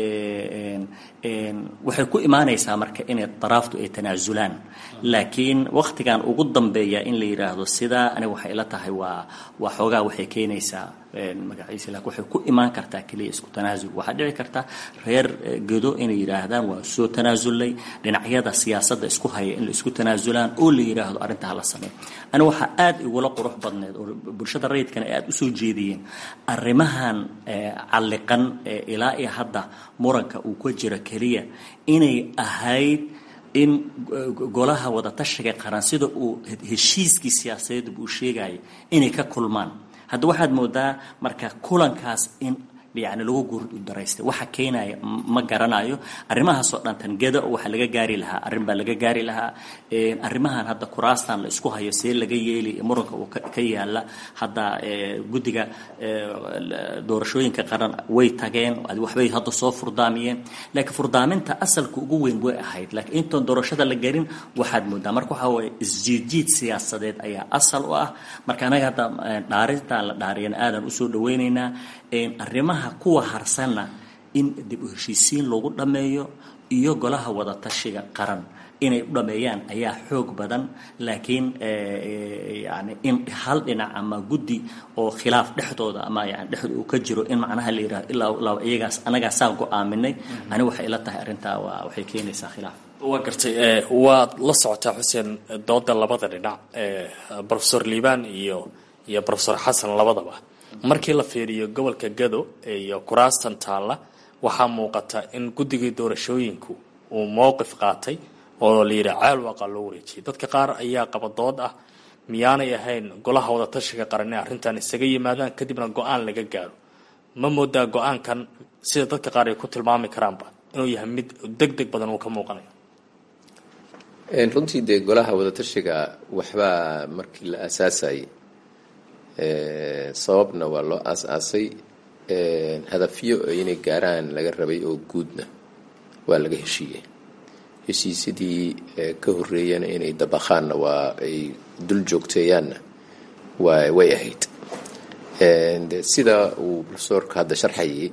waxay ku imaanaysaa marka inay daraaftu ay tanaasulaan laakiin waktigan ugu dambeeya in la yidhaahdo sidaa aniga waxay ila tahay waa waa xoogaa waxay keenaysaa magaciisa laakiin waxay ku imaan kartaa keliya isku tanaasul waxaa dhici karta reer gedo inay yidhaahdaan waa soo tanaasulay dhinacyada siyaasadda isku haya in la isku tanaasulaan oo la yidhaahdo arrinta hala sameeyo aniga waxaa aad igula qurux badneed oo bulshada rayidkana ay aad usoo jeediyeen arrimahan calliqan ilaa iyo hadda muranka uu ka jiro keliya inay ahayd in golaha wadatashiga qaran sida uu heshiiskii siyaasadeed uu sheegaya inay ka kulmaan hadda waxaad moodaa marka kulankaas in yani lagu guurdaraystay waxa keenaya ma garanayo arrimahaasoo dhan tangeda waxaa laga gaari lahaa arrin baa laga gaari lahaa arrimahan hadda kuraastan la isku hayo see laga yeeli muranka uu ka yaala hadda guddiga doorashooyinka qaran way tageen waxbay hadda soo furdaamiyeen laakiin furdaaminta asalka ugu weyn way ahayd laakiin intoon doorashada la garin waxaad moodaa marka waxaa waye isjiidjiid siyaasadeed ayaa asal u ah marka anaga hadda dhaarintan la dhaariyana aadan usoo dhaweyneynaa arrimaha kuwa harsanna in dib u heshiisiin lagu dhammeeyo iyo golaha wadatashiga qaran inay u dhameeyaan ayaa xoog badan laakiin yani in hal dhinac ama guddi oo khilaaf dhexdooda ama yani dhexdooda uu ka jiro in macnaha la yidhahdo ilaa iyagaas anagaa saa go-aaminay ani waxay ila tahay arrintaa waa waxay keenaysaa khilaaf waa gartay waad la socotaa xuseen dooda labada dhinac profesor liibaan iyo iyo profesor xasan labadaba markii la fiiriyo gobolka gado iyo kuraastan taalla waxaa muuqata in guddigii doorashooyinku uu mowqif qaatay oo la yidhi caalwaqa loo wareejiyay dadka qaar ayaa qaba dood ah miyaanay ahayn golaha wadatashiga qaran inay arrintan isaga yimaadaan kadibna go-aan laga gaaro ma moodaa go-aankan sida dadka qaar ay ku tilmaami karaanba inuu yahay mid deg deg badan uu ka muuqanayo runtii dee golaha wadatashiga waxbaa markii la aasaasayay sababna waa loo aas-aasay hadafyo inay gaaraan laga rabay oo guudna waa laga heshiiyey heshiisyadii ka horreeyana inay dabaqaanna waa ay dul joogteeyaanna waa way ahayd sida uu profesorka hadda sharxayay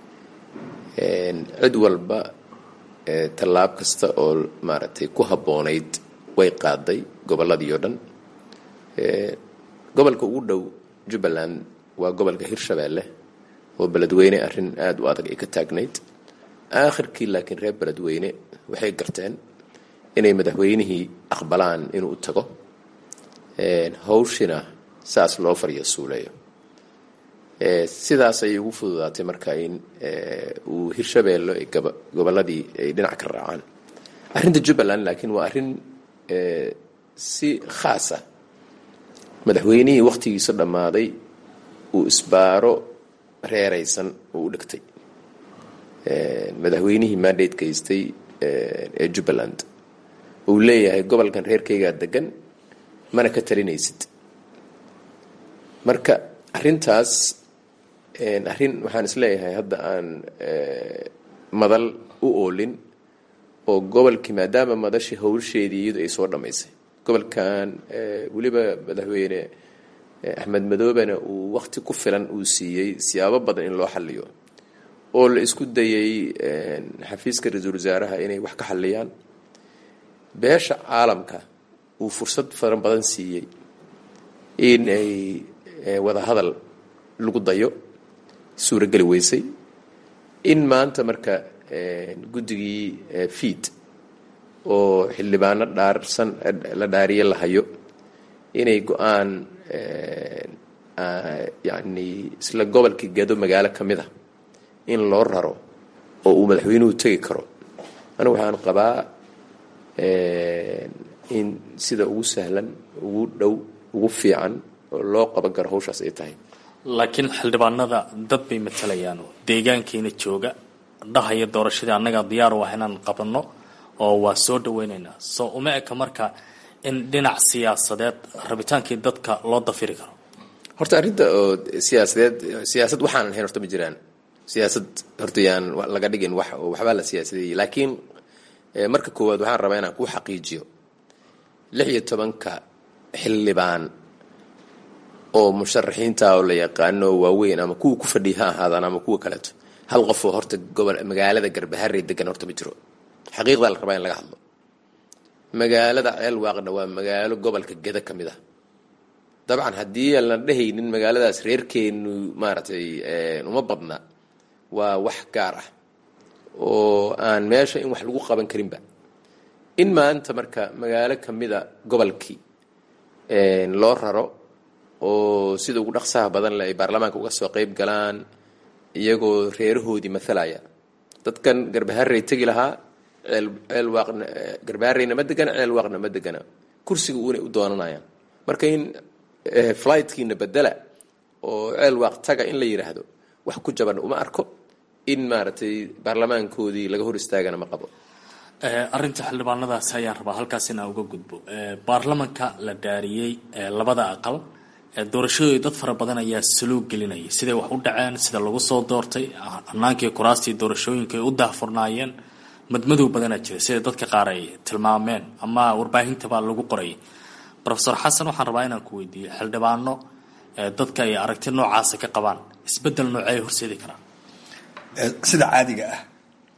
cid walba tallaab kasta oo maaragtay ku habboonayd way qaaday gobolladii oo dhan gobolka ugu dhow jubbaland waa gobolka hirshabeelle oo beledweyne arrin aada u adag ay ka taagnayd aakhirkii laakiin reer beledweyne waxay garteen inay madaxweynihii aqbalaan inuu tago hawshina saas loo fariyo suuleeyo sidaas ayay ugu fududaatay marka in uu hirshabeello gobolladii ay dhinac ka raacaan arrinta jubbaland laakiin waa arrin si khaasa madaxweynihii wakhtigiisa dhammaaday uu isbaaro reeraysan uu u dhigtay madaxweynihii mandate gaystay ee jubbaland uu leeyahay gobolkan reerkaygaa degan mana ka talinaysid marka arrintaas arrin waxaan isleeyahay hadda aan madal u oolin oo gobolkii maadaama madashii howlsheedii iyadu ay soo dhammaysay gobolkan weliba madaxweyne axmed madoobena uu wakti ku filan uu siiyey siyaabo badan in loo xaliyo oo la isku dayay xafiiska ra-iisul wasaaraha inay wax ka xaliyaan beesha caalamka uu fursad faran badan siiyey in ay wada hadal lagu dayo suurageli weysay in maanta marka guddigii fiid oo xildhibaano dhaarsan la dhaariye la hayo inay go-aan yacni isla gobolkii gado magaalo ka mid a in loo raro oo uu madaxweynuhu tegi karo anigu waxaan qabaa in sida ugu sahlan ugu dhow ugu fiican oo loo qaban karo hawshaas ay tahay laakiin xildhibaanada dad bay matalayaan deegaankeena jooga dhahaya doorashadii annaga diyaar u ah inaan qabanno oo waa soo dhaweynaynaa soo uma eka marka in dhinac siyaasadeed rabitaankii dadka loo dafiri karo horta arrinta oo siyaasadeed siyaasad waxaanan ahayn horta ma jiraan siyaasad horta yaan laga dhigin wax oo waxbaa la siyaasadeeyey laakiin marka koowaad waxaan rabaa inaan kuu xaqiijiyo lix iyo tobanka xildhibaan oo musharaxiinta oo la yaqaano waaweyn ama kuwa ku fadhiya ha ahaadaan ama kuwa kaleeto hal qofoo horta gobol magaalada garbaharey degan horta ma jiro xaqiiqdaa la rabaa in laga hadlo magaalada ceelwaaqna waa magaalo gobolka geda ka mid ah dabcan haddii aan la dhehaynin magaaladaas reerkeenu maaragtay uma badna waa wax gaar ah oo aan meesha in wax lagu qaban karinba in maanta marka magaalo ka mida gobolkii loo raro oo sida ugu dhaqsaha badan le ay baarlamaanka uga soo qeyb galaan iyagoo reerahoodii mathalaya dadkan garbaharey tegi lahaa ceel ceel waaqna garbahareyna ma degana ceel waaqna ma degana kursiga uunay u doonanayaan marka in flightkiina bedela oo ceel waaq taga in la yidhaahdo wax ku jaban uma arko in maaragtay baarlamaankoodii laga hor istaagana ma qabo arrinta xildhibaanadaasi ayaan rabaa halkaas inaan uga gudbo baarlamanka la dhaariyey labada aqal doorashadooda dad fara badan ayaa saluug gelinayay siday wax u dhaceen sida lagu soo doortay hanaankii kuraastii doorashooyinka ay u daahfurnaayeen madmadow badanaa jira sida dadka qaar ay tilmaameen ama warbaahintaba lagu qorayay rofesor xasan waxaan rabaa inaan ku weydiiyo xildhibaano dadka ay aragti noocaasa ka qabaan isbedel noocee horseedi karaan sida caadiga ah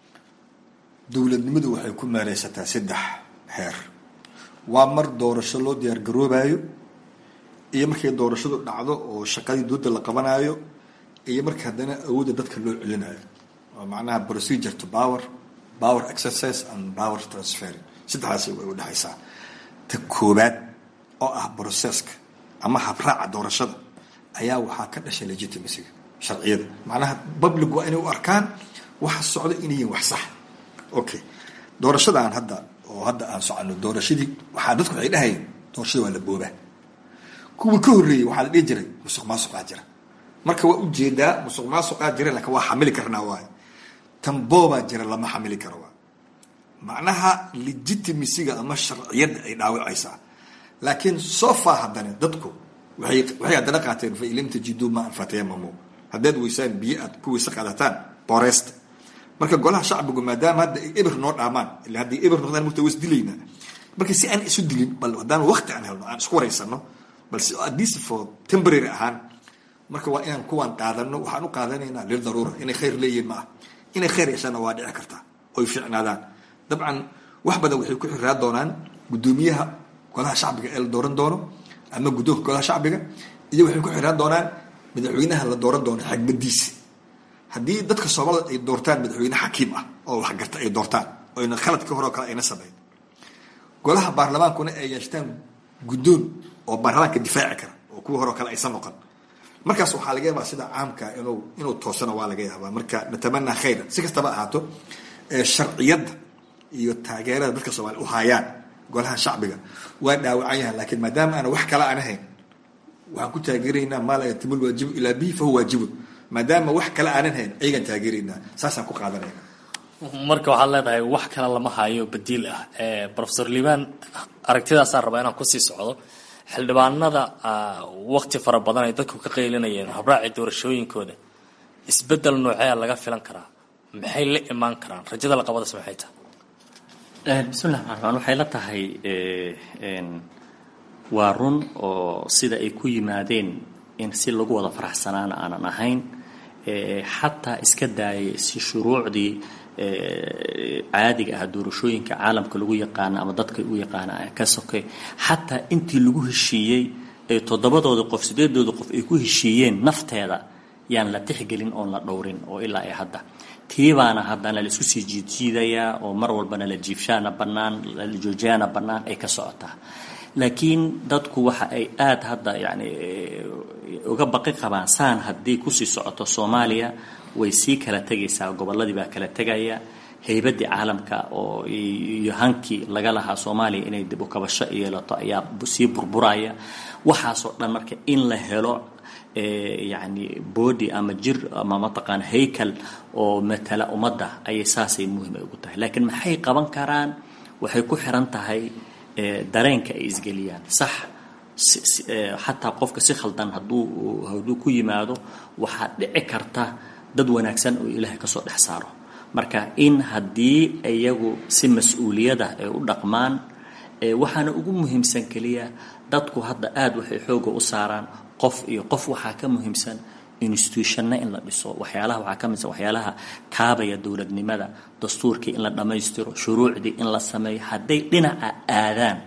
dowladnimadu waxay ku meereysataa saddex heer waa mar doorasho loo diyaar garoobayo iyo markay doorashadu dhacdo oo shaqadii dooda la qabanayo iyo marka haddana awoodda dadka loo celinayo oo macnaha procedure to power power exercise and power transfer saddexdaasi way udhexaysaa ta koobaad oo ah processka ama habraaca doorashada ayaa waxaa ka dhashay legitimacyga sharciyada macnaha public waa inay u arkaan waxa socda inay yihiin wax sax okay doorashadaan hadda oo hadda aan socono doorashadii waxaa dadku waxay dhahayeen doorashada waa la boobaa kuwii ka horreeyey waxaa la dhihi jiray musuq maasuqaa jira marka waa ujeedaa musuq maasuqaa jira laakiin waa xamili karnaa waay tan boobaa jira lama xamili karo waay macnaha legitimacyga ama sharciyadda ay dhaawacaysaa laakiin so far haddana dadku waxay waxay haddana qaateen fa ilam tajiduu ma anfatayamamu haddaad weysaan biyo aad ku weyse qaadataan booreysta marka golaha shacbigu maadaama hadda ay eber noo dhaamaan ila hadday eber noqdaan murta was dilaynaa marka si aan isu dilin bal haddaan waqti aan helno aan isku wareysano balse at least for temporary ahaan marka waa inaan kuwaan qaadano waxaan u qaadanaynaa lil daruura inay khayr leeyihiin ma ah inay khayr yeeshaana waa dhici kartaa oy fiicnaadaan dabcan wax badan waxay ku xiraa doonaan guddoomiyaha golaha shacbiga ee la dooran doono ama guddoonka golaha shacbiga iyo waxay ku xiraan doonaan madaxweynaha la dooran doono xagmadiisa haddii dadka soomaalida ay doortaan madaxweyne xakiim ah oo waxgarta ay doortaan oyna khaladka hore oo kale ayna sameyn golaha baarlamaankuna ay yeeshtaan guddoon oo baarlamaanka difaaci kara oo kuwa hore oo kale aysan noqon markaas waxaa laga yaabaa sida caamka inuu inuu toosana waa laga yaabaa marka natamanaa khayra si kastaba ahaato sharciyadda iyo taageerada dadka soomaaliya u haayaan golaha shacbiga waa dhaawacan yahan laakiin maadaama aana wax kale aan ahayn waxaan ku taageeraynaa maa laa yatimul waajibu ilaa bihi fahuwa waajibun maadaama wax kale aanan hayn ayagaan taageeraynaa saasaan ku qaadanayna marka waxaad leedahay wax kale lama hayo badiil ah rofesor liibaan aragtidaasaan rabaa inaan kusii socdo xildhibaanada wakti fara badan ay dadku ka qaylinayeen habraaci doorashooyinkooda isbedel noocea laga filan karaa maxay la imaan karaan rajada laqabadaas maxay tahay bismillahi raxmaan raxmaan waxay la tahay waa run oo sida ay ku yimaadeen in si lagu wada faraxsanaana aanan ahayn xataa iska daayay si shuruucdii caadiga ah doorashooyinka caalamka lagu yaqaana ama dadka u yaqaana ka sokay xataa intii lagu heshiiyey ee toddobadooda qof sideedooda qof ay ku heshiiyeen nafteeda yaan la tixgelin oon la dhowrin oo ilaa ay hadda tiibaana haddana la isku sii jiidjiidayaa oo mar walbana la jiifshaana bannaan la joojiyaana bannaan ay ka socotaa laakiin dadku waxa ay aada hadda yacni uga baqi qabaan saan haddii kusii socoto soomaaliya way sii kala tegaysaa gobolladii baa kala tegaya haybaddii caalamka oo iyo hankii laga lahaa soomaaliya inay dib u kabasho yeelato ayaa sii burburaya waxaasoo dhan marka in la helo yacni body ama jir ama mataqaan haykal oo matala ummadda ayay saasay muhiim ay ugu tahay laakiin maxay qaban karaan waxay ku xiran tahay dareenka ay isgeliyaan sax xataa qofka si khaldan hadduu hadduu ku yimaado waxaa dhici karta dad wanaagsan oo ilaahay kasoo dhex saaro marka in haddii iyagu si mas-uuliyada ay u dhaqmaan waxaana ugu muhiimsan keliya dadku hadda aada waxay xooga u saaraan qof iyo qof waxaa ka muhiimsan institutionna in la dhiso waxyaalaha waxaa ka midsan waxyaalaha kaabaya dowladnimada dastuurkii in la dhammaystiro shuruucdii in la sameeyo hadday dhinaca aadaan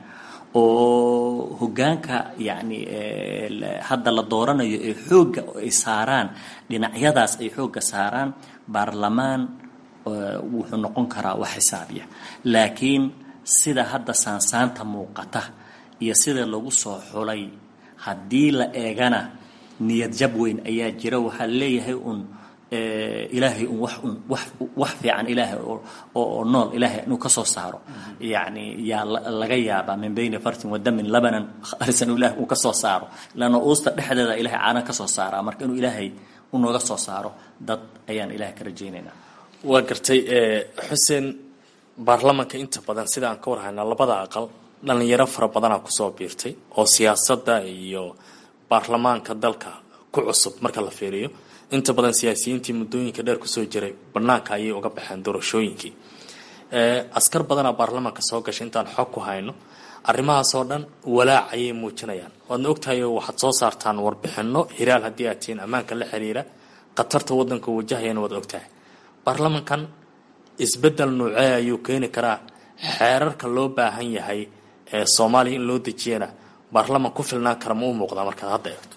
oo hoggaanka yacni hadda la dooranayo ee xoogga ay saaraan dhinacyadaas ay xoogga saaraan baarlamaan wuxuu noqon karaa wax xisaabiya laakiin sida hadda saansaanta muuqata iyo sida lagu soo xulay haddii la eegana niyad jab weyn ayaa jira waxaa leeyahay un ilaahay un wax un wax wax fiican ilaahay oo nool ilaahay inuu ka soo saaro yacni yaa laga yaabaa min bayni fartin wadamin labanan khalisan ilahay uu ka soo saaro lanna uusta dhexdeeda ilahay caanan ka soo saaraa marka inuu ilaahay unooga soo saaro dad ayaan ilahay ka rajaynaynaa waa gartay xuseen baarlamanka inta badan sida aan ka warhaynaa labada aqal dhalinyaro fara badanaa kusoo biirtay oo siyaasadda iyo baarlamaanka dalka ku cusub marka la fiiriyo inta badan siyaasiyiintii muddooyinka dheer kusoo jiray banaanka ayay uga baxeen doorashooyinkii askar badanaa baarlamaanka soo gashay intaan xog ku hayno arrimahaasoo dhan walaac ayay muujinayaan waadna ogtahay oo waxaad soo saartaan warbixino hiraal haddii aad tihiin ammaanka la xiriira khatarta waddanka wajahayana waad ogtahay baarlamankan isbeddel noocee ayuu keeni karaa xeerarka loo baahan yahay ee soomaaliya in loo dejiyana baarlaman ku filnaan kara ma u muuqdaa markaad hadda eegto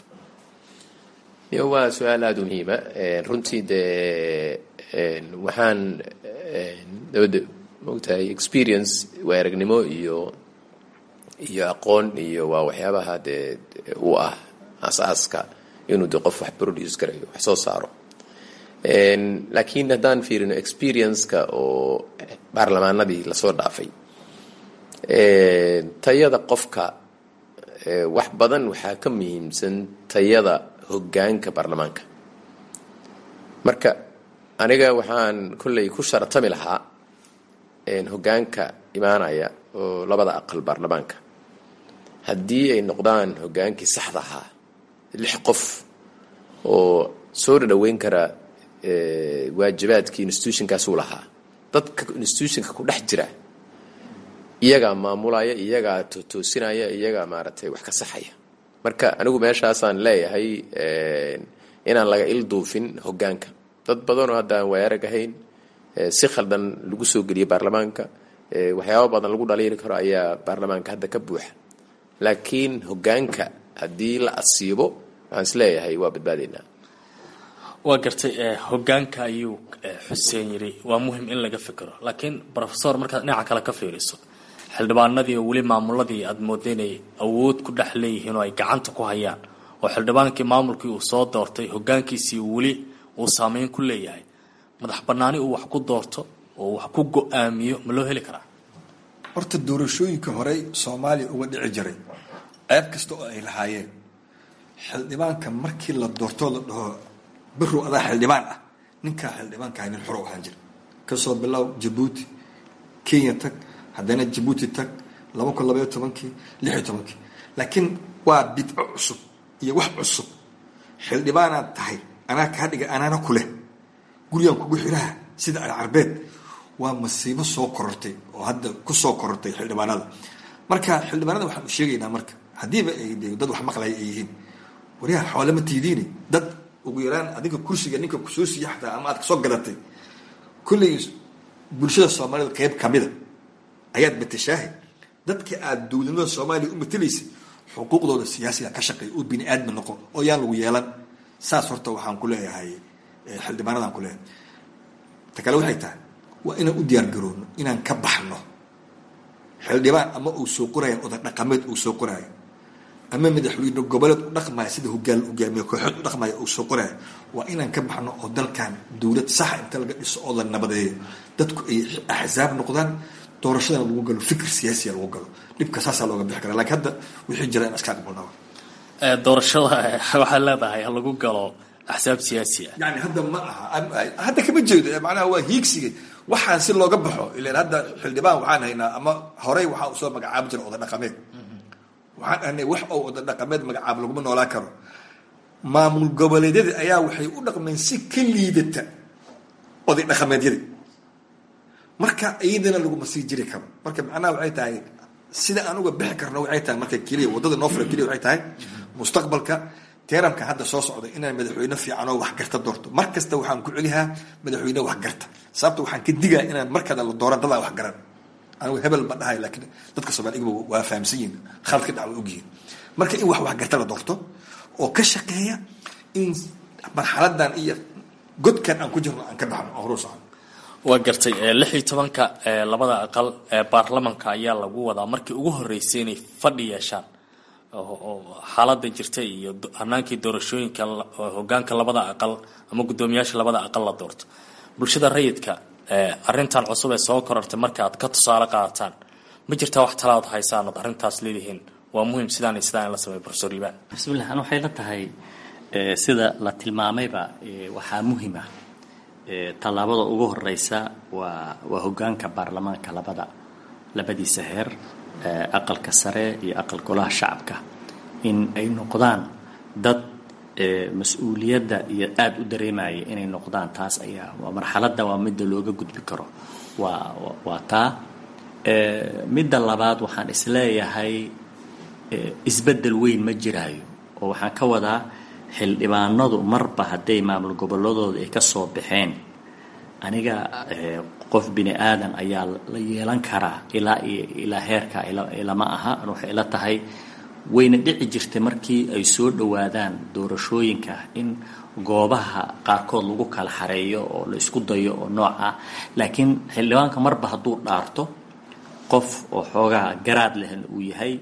yo waa su-aal aada u muhiima runtii dee waxaan dabadda maogtahay experience waa aragnimo iyo iyo aqoon iyo waa waxyaabaha dee u ah as-aaska inuu de qof wax produce garayo wax soo saaro laakiin haddaan fiirino experience-ka oo baarlamaanadii lasoo dhaafay tayada qofka wax badan waxaa ka muhiimsan tayada hoggaanka baarlamaanka marka aniga waxaan kolley ku sharatami lahaa hoggaanka imaanaya oo labada aqal baarlamaanka haddii ay noqdaan hoggaankii saxda ahaa lix qof oo soo dhadhaweyn kara waajibaadkii institutionkaasuu lahaa dadka institutionka ku dhex jira iyagaa maamulaya iyagaa toosinaya iyagaa maaragtay wax ka saxaya marka anigu meeshaasaan leeyahay inaan laga ilduufin hoggaanka dad badanoo hadda aan waayarag ahayn si khaldan lagu soo geliyay baarlamaanka waxyaaba badan lagu dhaliili karo ayaa baarlamaanka hadda ka buuxa laakiin hoggaanka haddii la asiibo waxaan is leeyahay waa badbaadaynaa waa gartay hoggaanka ayuu xuseen yidhi waa muhim in laga fikiro laakiin rofesor markaad dhinaca kale ka fiiriso xildhibaanadii oo weli maamuladii aada mooda inay awood ku dhex leeyihiin oo ay gacanta ku hayaan oo xildhibaankii maamulkii uu soo doortay hoggaankiisii weli uu saameyn ku leeyahay madax bannaani uu wax ku doorto oo wax ku go-aamiyo ma loo heli karaa horta doorashooyinka horey soomaaliya uga dhici jiray ceeb kasta oo ay lahaayeen xildhibaanka markii la doortoo la dhaho birow adaa xildhibaan ah ninkaa xildhibaankaha nin xoro ahaan jira kasoo bilow jabuuti kenya tag haddana jabuuti tag laba kun labaiyo tobankii lix iyo tobankii laakiin waa bidco cusub iyo wax cusub xildhibaanaad tahay anaa kaa dhiga anaana ku leh gurigaan kugu xiraha sida alcarbeed waa masiibo soo korortay oo hadda ku soo korortay xildhibaanada marka xildhibaanada waxaan u sheegaynaa marka haddiiba ay de dad wax maqlaya ay yihiin waryaha xoole ma tiidiini dad ugu yaraan adiga kursiga ninka kusoo siiya xataa ama aad kasoo gadatay kulley bulshada soomaalida qeyb kamida ayaad matashaahay dadka aad dowladnimada soomaaliya u matelaysay xuquuqdooda siyaasiga ka shaqeeya oo bini aadmi noqo oo yaan lagu yeelan saas horta waxaan ku leeyahay xildhibaanadaan ku leeyahay ta kale waxay tahay waa inaan u diyaar garoono inaan ka baxno xildhibaan ama uu soo qoraayo oday dhaqameed uu soo qoraayo ama madaxweyne goboleed u dhaqmaya sida hogaan hogaamiye kooxeed u dhaqmaya uu soo qoraayo waa inaan ka baxno oo dalkan dowlad saxa inta laga dhiso oo la nabadeeyo dadku ay axsaab noqdaan doorashadana lagu galo fikir siyaasiya lagu galo dhibka saasaa looga bixi kara lakiin hadda wixii jira in iska aqbalnaba doorashada waxaa leedahay ha lagu galo axsaab siyaasi ah yani hadda ma aha hadda kama jeedo macnaha waa hiigsiga waxaan si looga baxo ilan hadda xildhibaan waxaan haynaa ama horey waxaa usoo magacaabi jira oday dhaqameed waxaan ahnay wax oo oday dhaqameed magacaab laguma noolaan karo maamul goboleedyada ayaa waxay u dhaqmeen si ka liidata oday dhaqameedyada marka iyadana laguma sii jiri karo marka macnaha waxay tahay sida aan uga bixi karno waxay tahay marka keliya waddada noo fura keliya waxay tahay mustaqbalka teeramka hadda soo socda inaan madaxweyne fiican oo waxgarta doorto mar kasta waxaan ku celihaa madaxweyne waxgarta sababta waxaan ka digaa inaan markada la dooran dadaa waxgaran anigu hebel ma dhahay laakiin dadka soomaaliga waa fahamsan yihin khalad ka dhac waa ogyihin marka in wax waxgarta la doorto oo ka shaqeeya in marxaladan iyo godkan aan ku jirno aan ka baxno oo horu socon waa gartay lix iyo tobanka labada aqal ee baarlamanka ayaa lagu wadaa markii ugu horeysay inay fadhi yeeshaan xaalada jirta iyo hanaankii doorashooyinka hogaanka labada aqal ama guddoomiyaasha labada aqal la doorto bulshada rayidka arintan cusub ee soo korortay marka aad ka tusaale qaadataan ma jirtaa wax talaad haysaan ood arrintaas leedihiin waa muhiim sidaan iyo sidaan in la sameeyo profesor liibaan bismillah an waxay la tahay sida la tilmaamayba waxaa muhiim ah tallaabada ugu horeysa waa waa hogaanka baarlamaanka labada labadiisa heer aqalka sare iyo aqal golaha shacabka in ay noqdaan dad mas-uuliyadda iyo aada u dareemaya inay noqdaan taas ayaa waa marxaladda waa midda looga gudbi karo waa waa taa midda labaad waxaan isleeyahay isbeddel weyn ma jiraayo oo waxaan ka wadaa xildhibaanadu marba hadday maamul goboladooda ay ka soo baxeen aniga qof bini aadan ayaa la yeelan karaa ilaa iyo ilaa heerka ilama aha waxay ila tahay wayna dhici jirtay markii ay soo dhowaadaan doorashooyinka in goobaha qaarkood lagu kala xareeyo oo la isku dayo oo nooc ah laakiin xildhibaanka marba hadduu dhaarto qof oo xoogaa garaad lehna uu yahay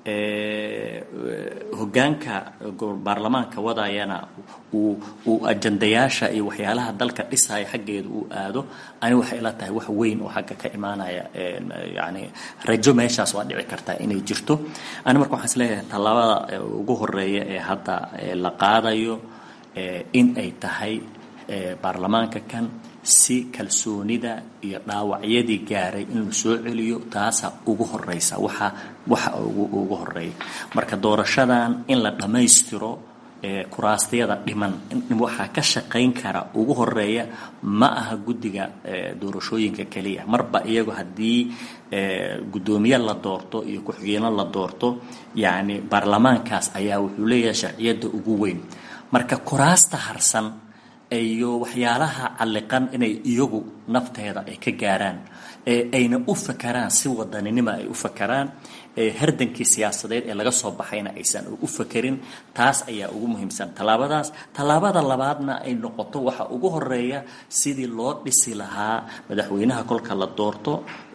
hogaanka baarlamaanka wadayana uu uu ajandayaasha iyo waxyaalaha dalka dhisaya xaggeeda uu aado ani waxay ila tahay wax weyn oo xagga ka imaanaya yani rajo meeshaas waa dhici kartaa inay jirto ani marka waxaan isleeyahay tallaabada ugu horeeya ee hadda la qaadayo in ay tahay baarlamaanka kan si kalsoonida iyo dhaawacyadii gaaray in la soo celiyo taasa ugu horeysa waxa waxa ugu horeeya marka doorashadan in la dhammaystiro kuraastayada dhiman waxaa ka shaqayn kara ugu horeeya ma aha guddiga doorashooyinka keliya marba iyago haddii guddoomiye la doorto iyo ku-xigeenno la doorto yacni baarlamaankaas ayaa wuxuu leeyahay sharciyadda ugu weyn marka kuraasta harsan iyo waxyaalaha calliqan inay iyagu nafteeda ay ka gaaraan ayna u fakaraan si wadaninima ay u fakaraan hardankii siyaasadeed ee laga soo baxayna aysan u fakerin taas ayaa ugu muhiimsan tallaabadaas tallaabada labaadna ay noqoto waxa ugu horeeya sidii loo dhisi lahaa madaxweynaha kolka la doorto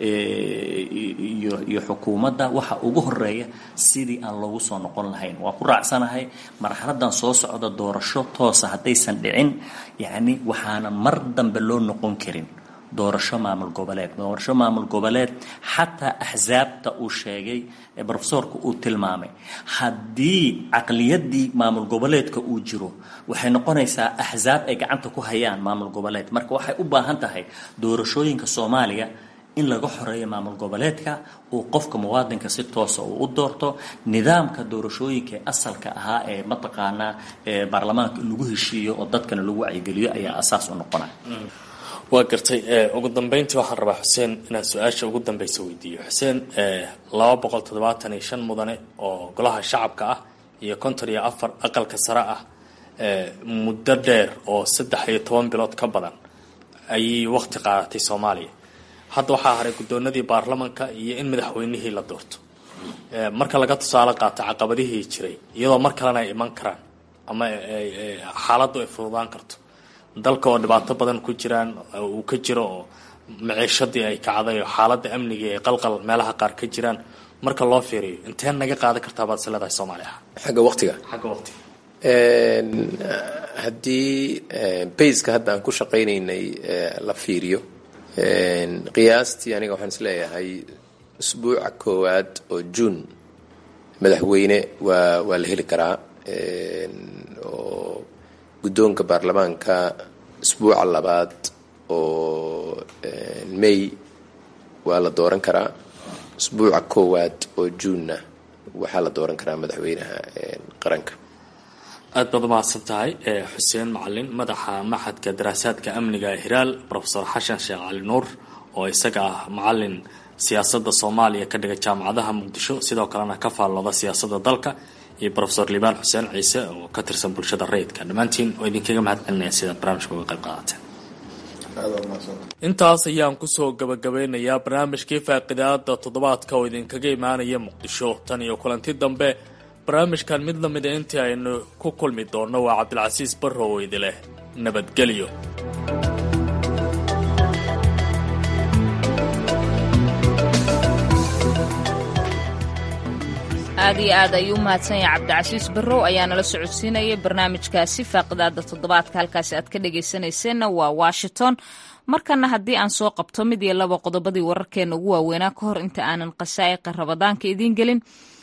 iyo xukuumadda waxa ugu horeeya sidii aan loogu soo noqon lahayn waa ku raacsanahay marxaladan soo socda doorasho toosa haddaysan dhicin yacni waxaanan mar dambe loo noqon karin doorasho maamul goboleed doorasho maamul goboleed xataa axsaabta uu sheegay ee brofesoorka uu tilmaamay haddii caqliyadii maamul goboleedka uu jiro waxay noqonaysaa axsaab ay gacanta ku hayaan maamul goboleed marka waxay u baahan tahay doorashooyinka soomaaliya in laga xoreeyo maamul goboleedka uu qofka muwaadinka si toosa uu u doorto nidaamka doorashooyinka ee asalka ahaa ee mataqaanaa ee baarlamaanka in lagu heshiiyo oo dadkana lagu wacyigeliyo ayaa asaas u noqonaya waa gartay ugu dambeyntii waxaan rabaa xuseen inaan su-aasha ugu dambeysa weydiiyo xuseen laba boqol toddobaatan iyo shan mudane oo golaha shacabka ah iyo konton iyo afar aqalka sare ah muddo dheer oo saddex iyo toban bilood ka badan ayay waqti qaadatay soomaaliya hadda waxaa haray guddoonadii baarlamanka iyo in madaxweynihii la doorto marka laga tusaale qaato caqabadihii jiray iyadoo mar kalena ay iman karaan ama xaaladdu ay fududaan karto dalka oo dhibaato badan ku jiraan uu ka jiro oo maciishadii ay kacday oo xaaladda amniga ay qalqal meelaha qaar ka jiraan marka loo fiiriyo intee naga qaadan kartaa baad is leedahay soomaaliya xagga waqtiga xagga waqtiga haddii bayska hadda aan ku shaqaynaynay la fiiriyo qiyaastii aniga waxaan is leeyahay usbuuca koowaad oo juun madaxweyne waa waa la heli karaa oo guddoonka baarlamaanka usbuuca labaad oo may waa la dooran karaa usbuuca koowaad oo juunna waxaa la dooran karaa madaxweynaha qaranka aad baad umahadsan tahay xuseen macalin madaxa maxadka daraasaadka amniga ee hiraal rofesor xashan sheekh cali nuur oo isaga ah macalin siyaasadda soomaaliya ka dhiga jaamacadaha muqdisho sidoo kalena ka faallooda siyaasadda dalka iyo rofesor liibaan xuseen ciise oo ka tirsan bulshada rayidka dhammaantiin oo idinkaga mahad celinaya sidaad barnaamijka uga qayb qaadateen intaas ayaan kusoo gabagabeynayaa barnaamijkii faaqidaada toddobaadka oo idinkaga imaanaya muqdisho tan iyo kulanti dambe barnaamijkan mid lamida intii aynu ku kulmi doonno waa cabdilcasiis barrow oo idi leh nabadgelyo aad iyo aad ayuu u mahadsan yahay cabdicasiis barrow ayaa nala socodsiinayay barnaamijkaasi faaqidaada toddobaadka halkaasi aad ka dhagaysanayseena waa washington markana haddii aan soo qabto mid iyo laba qodobadii wararkeena ugu waaweynaa ka hor inta aanan qasaa'iqa rabadaanka idiin gelin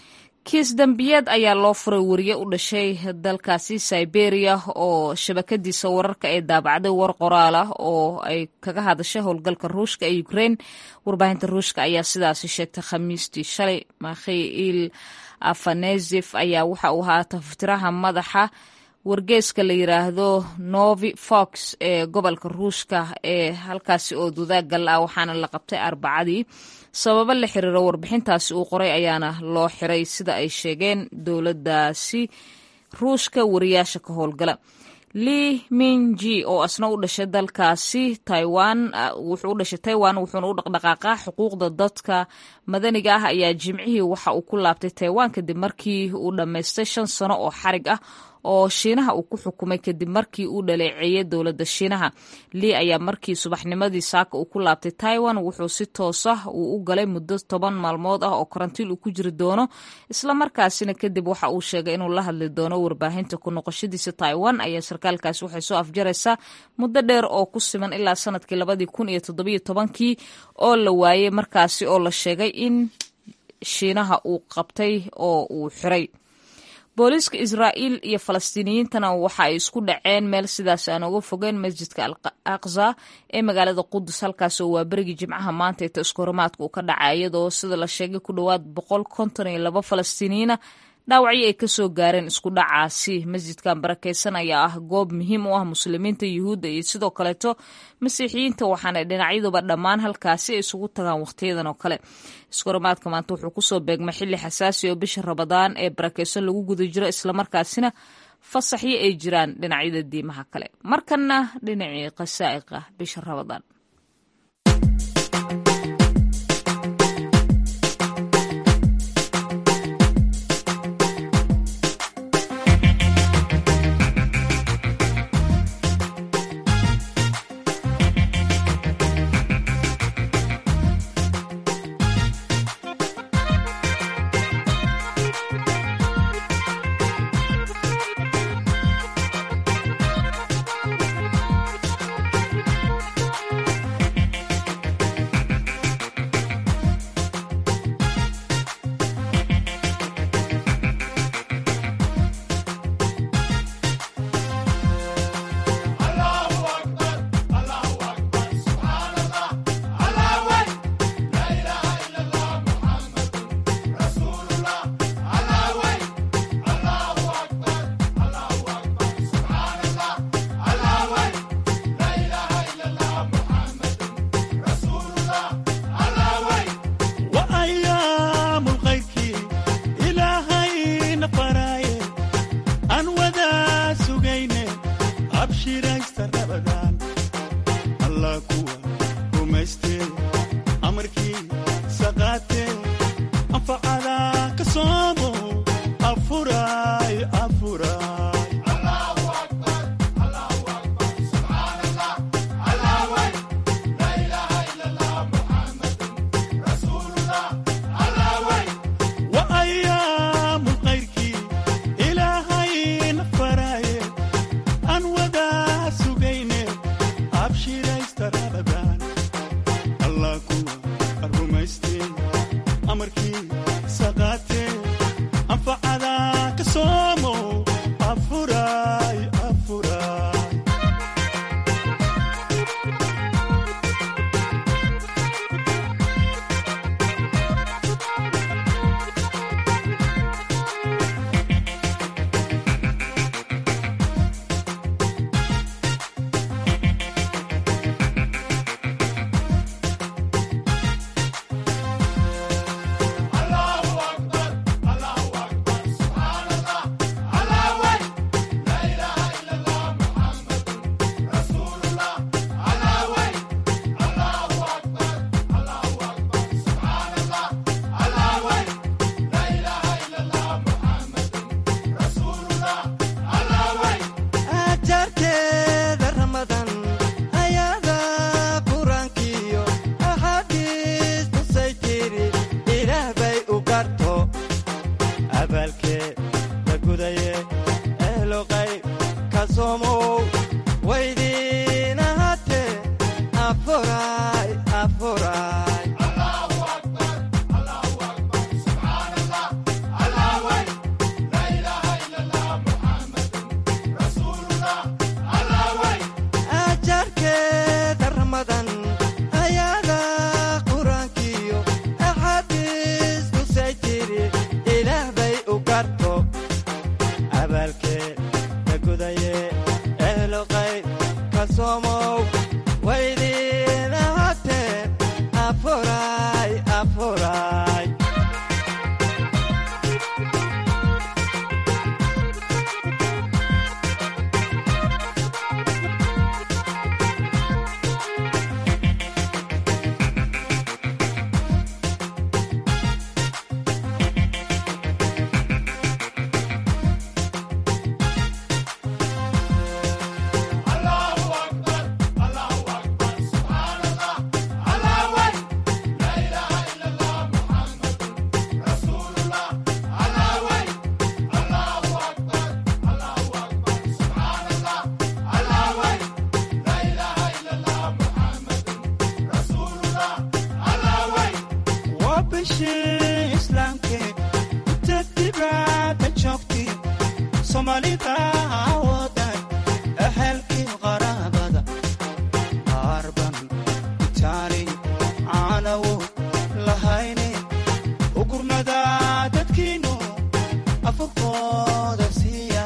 kiis dambiyeed ayaa loo furay wariye u dhashay dalkaasi siberia oo shabakadiisa wararka ee daabacday war qoraal ah oo ay kaga hadashay howlgalka ruushka ee ukraine warbaahinta ruushka ayaa sidaasi sheegtay khamiistii shalay makhiil afanezef ayaa waxa uu ahaa taftiraha madaxa wargeeska la yiraahdo novi fox ee gobolka ruushka ee halkaasi oo dudaaggal ah waxaana la qabtay arbacadii sababo la xiriiro warbixintaasi uu qoray ayaana loo xiray sida ay sheegeen dowladdaasi ruushka wariyaasha ka howlgala li minji oo asna u dhashay dalkaasi taiwan wuxuu u dhashay taiwan wuxuuna u dhaqdhaqaaqaa xuquuqda dadka madaniga ah ayaa jimcihii waxa uu ku laabtay taiwan kadib markii uu dhammaystay shan sano oo xarig ah oo shiinaha uu ku xukumay kadib markii uu dhaleeceeyey dowladda shiinaha lii ayaa markii subaxnimadii saaka uu ku laabtay taiwan wuxuu si toosa uu u galay muddo toban maalmood ah oo karantiil uu ku jiri doono islamarkaasina kadib waxa uu sheegay inuu la hadli doono warbaahinta ku noqoshadiisa taiwan ayaa sarkaalkaasi waxay soo afjaraysaa muddo dheer oo ku siman ilaa sanadkii labadii kun iyo toddobiyo tobankii oo la waayey markaasi oo la sheegay in shiinaha uu qabtay oo uu xiray booliiska israa'iil iyo falastiiniyiintana waxa ay isku dhaceen meel sidaas aan uga fogeen masjidka al aqsa ee magaalada qudus halkaas oo waa berigii jimcaha maanta ee taskoromaadka uu ka dhacay iyadoo sida la sheegay ku dhowaad boqol konton iyo laba falastiiniyiina dhaawacyo ay kasoo gaareen isku dhacaasi masjidkan barakeysan ayaa ah goob muhiim u ah muslimiinta yuhuudda iyo sidoo kaleeto masiixiyiinta waxaana dhinacyaduba dhammaan halkaasi ay isugu tagaan wakhtiyadan oo kale iskoromaadka maanta wuxuu kusoo beegmay xilli xasaasi oo bisha rabadaan ee barakeysan lagu guda jiro islamarkaasina fasaxyo ay jiraan dhinacyada diimaha kale markana dhinacii qasaa'iqa bisha rabadaan amarkii saqaate anfacada ka soomo afuray afuray ajarkeeda ramadan ayada qur-aankiyo axaadiis tusay tiri ilaah bay u garto abaalkee la gudaye ehlo qayb ka soomow waydiin ahaatee afuray afuray ajarkeeda ramadan ayada qur-aankiyo axaadiis tusay tiri ilaah bay u garto abaalkee la gudaye ehlo qayb ka soomow waydiin ahaatee afuray afuray waa bishii islaamke inta dibadda joogti soomaalida wadan ehelkii qaraabada qaarban itaali caanawo lahayne ugurnada dadkiinu afurkooda siiya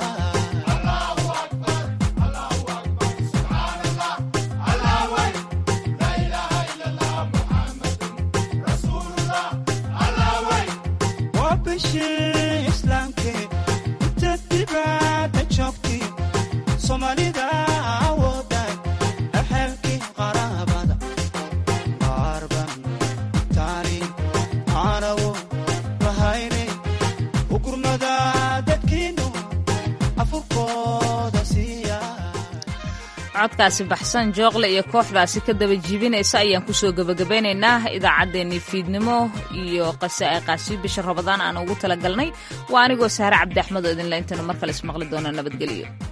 waa bishii islaamke inta dibadda joogti soomaalida wadan ehelkii qaraabada qaarban itaali caanawo lahayne ugurnada dadkiinu afurkooda siiya codkaasi baxsan jooqle iyo kooxdaasi ka daba jiibinaysa ayaan kusoo gebagabeynaynaa idaacaddeenii fiidnimo iyo qase ay qaasiyo bisha rabadaan aan ugu talagalnay waa anigoo sahre cabdi axmed oo idinle intaynu mar kale ismaqli doona nabadgelyo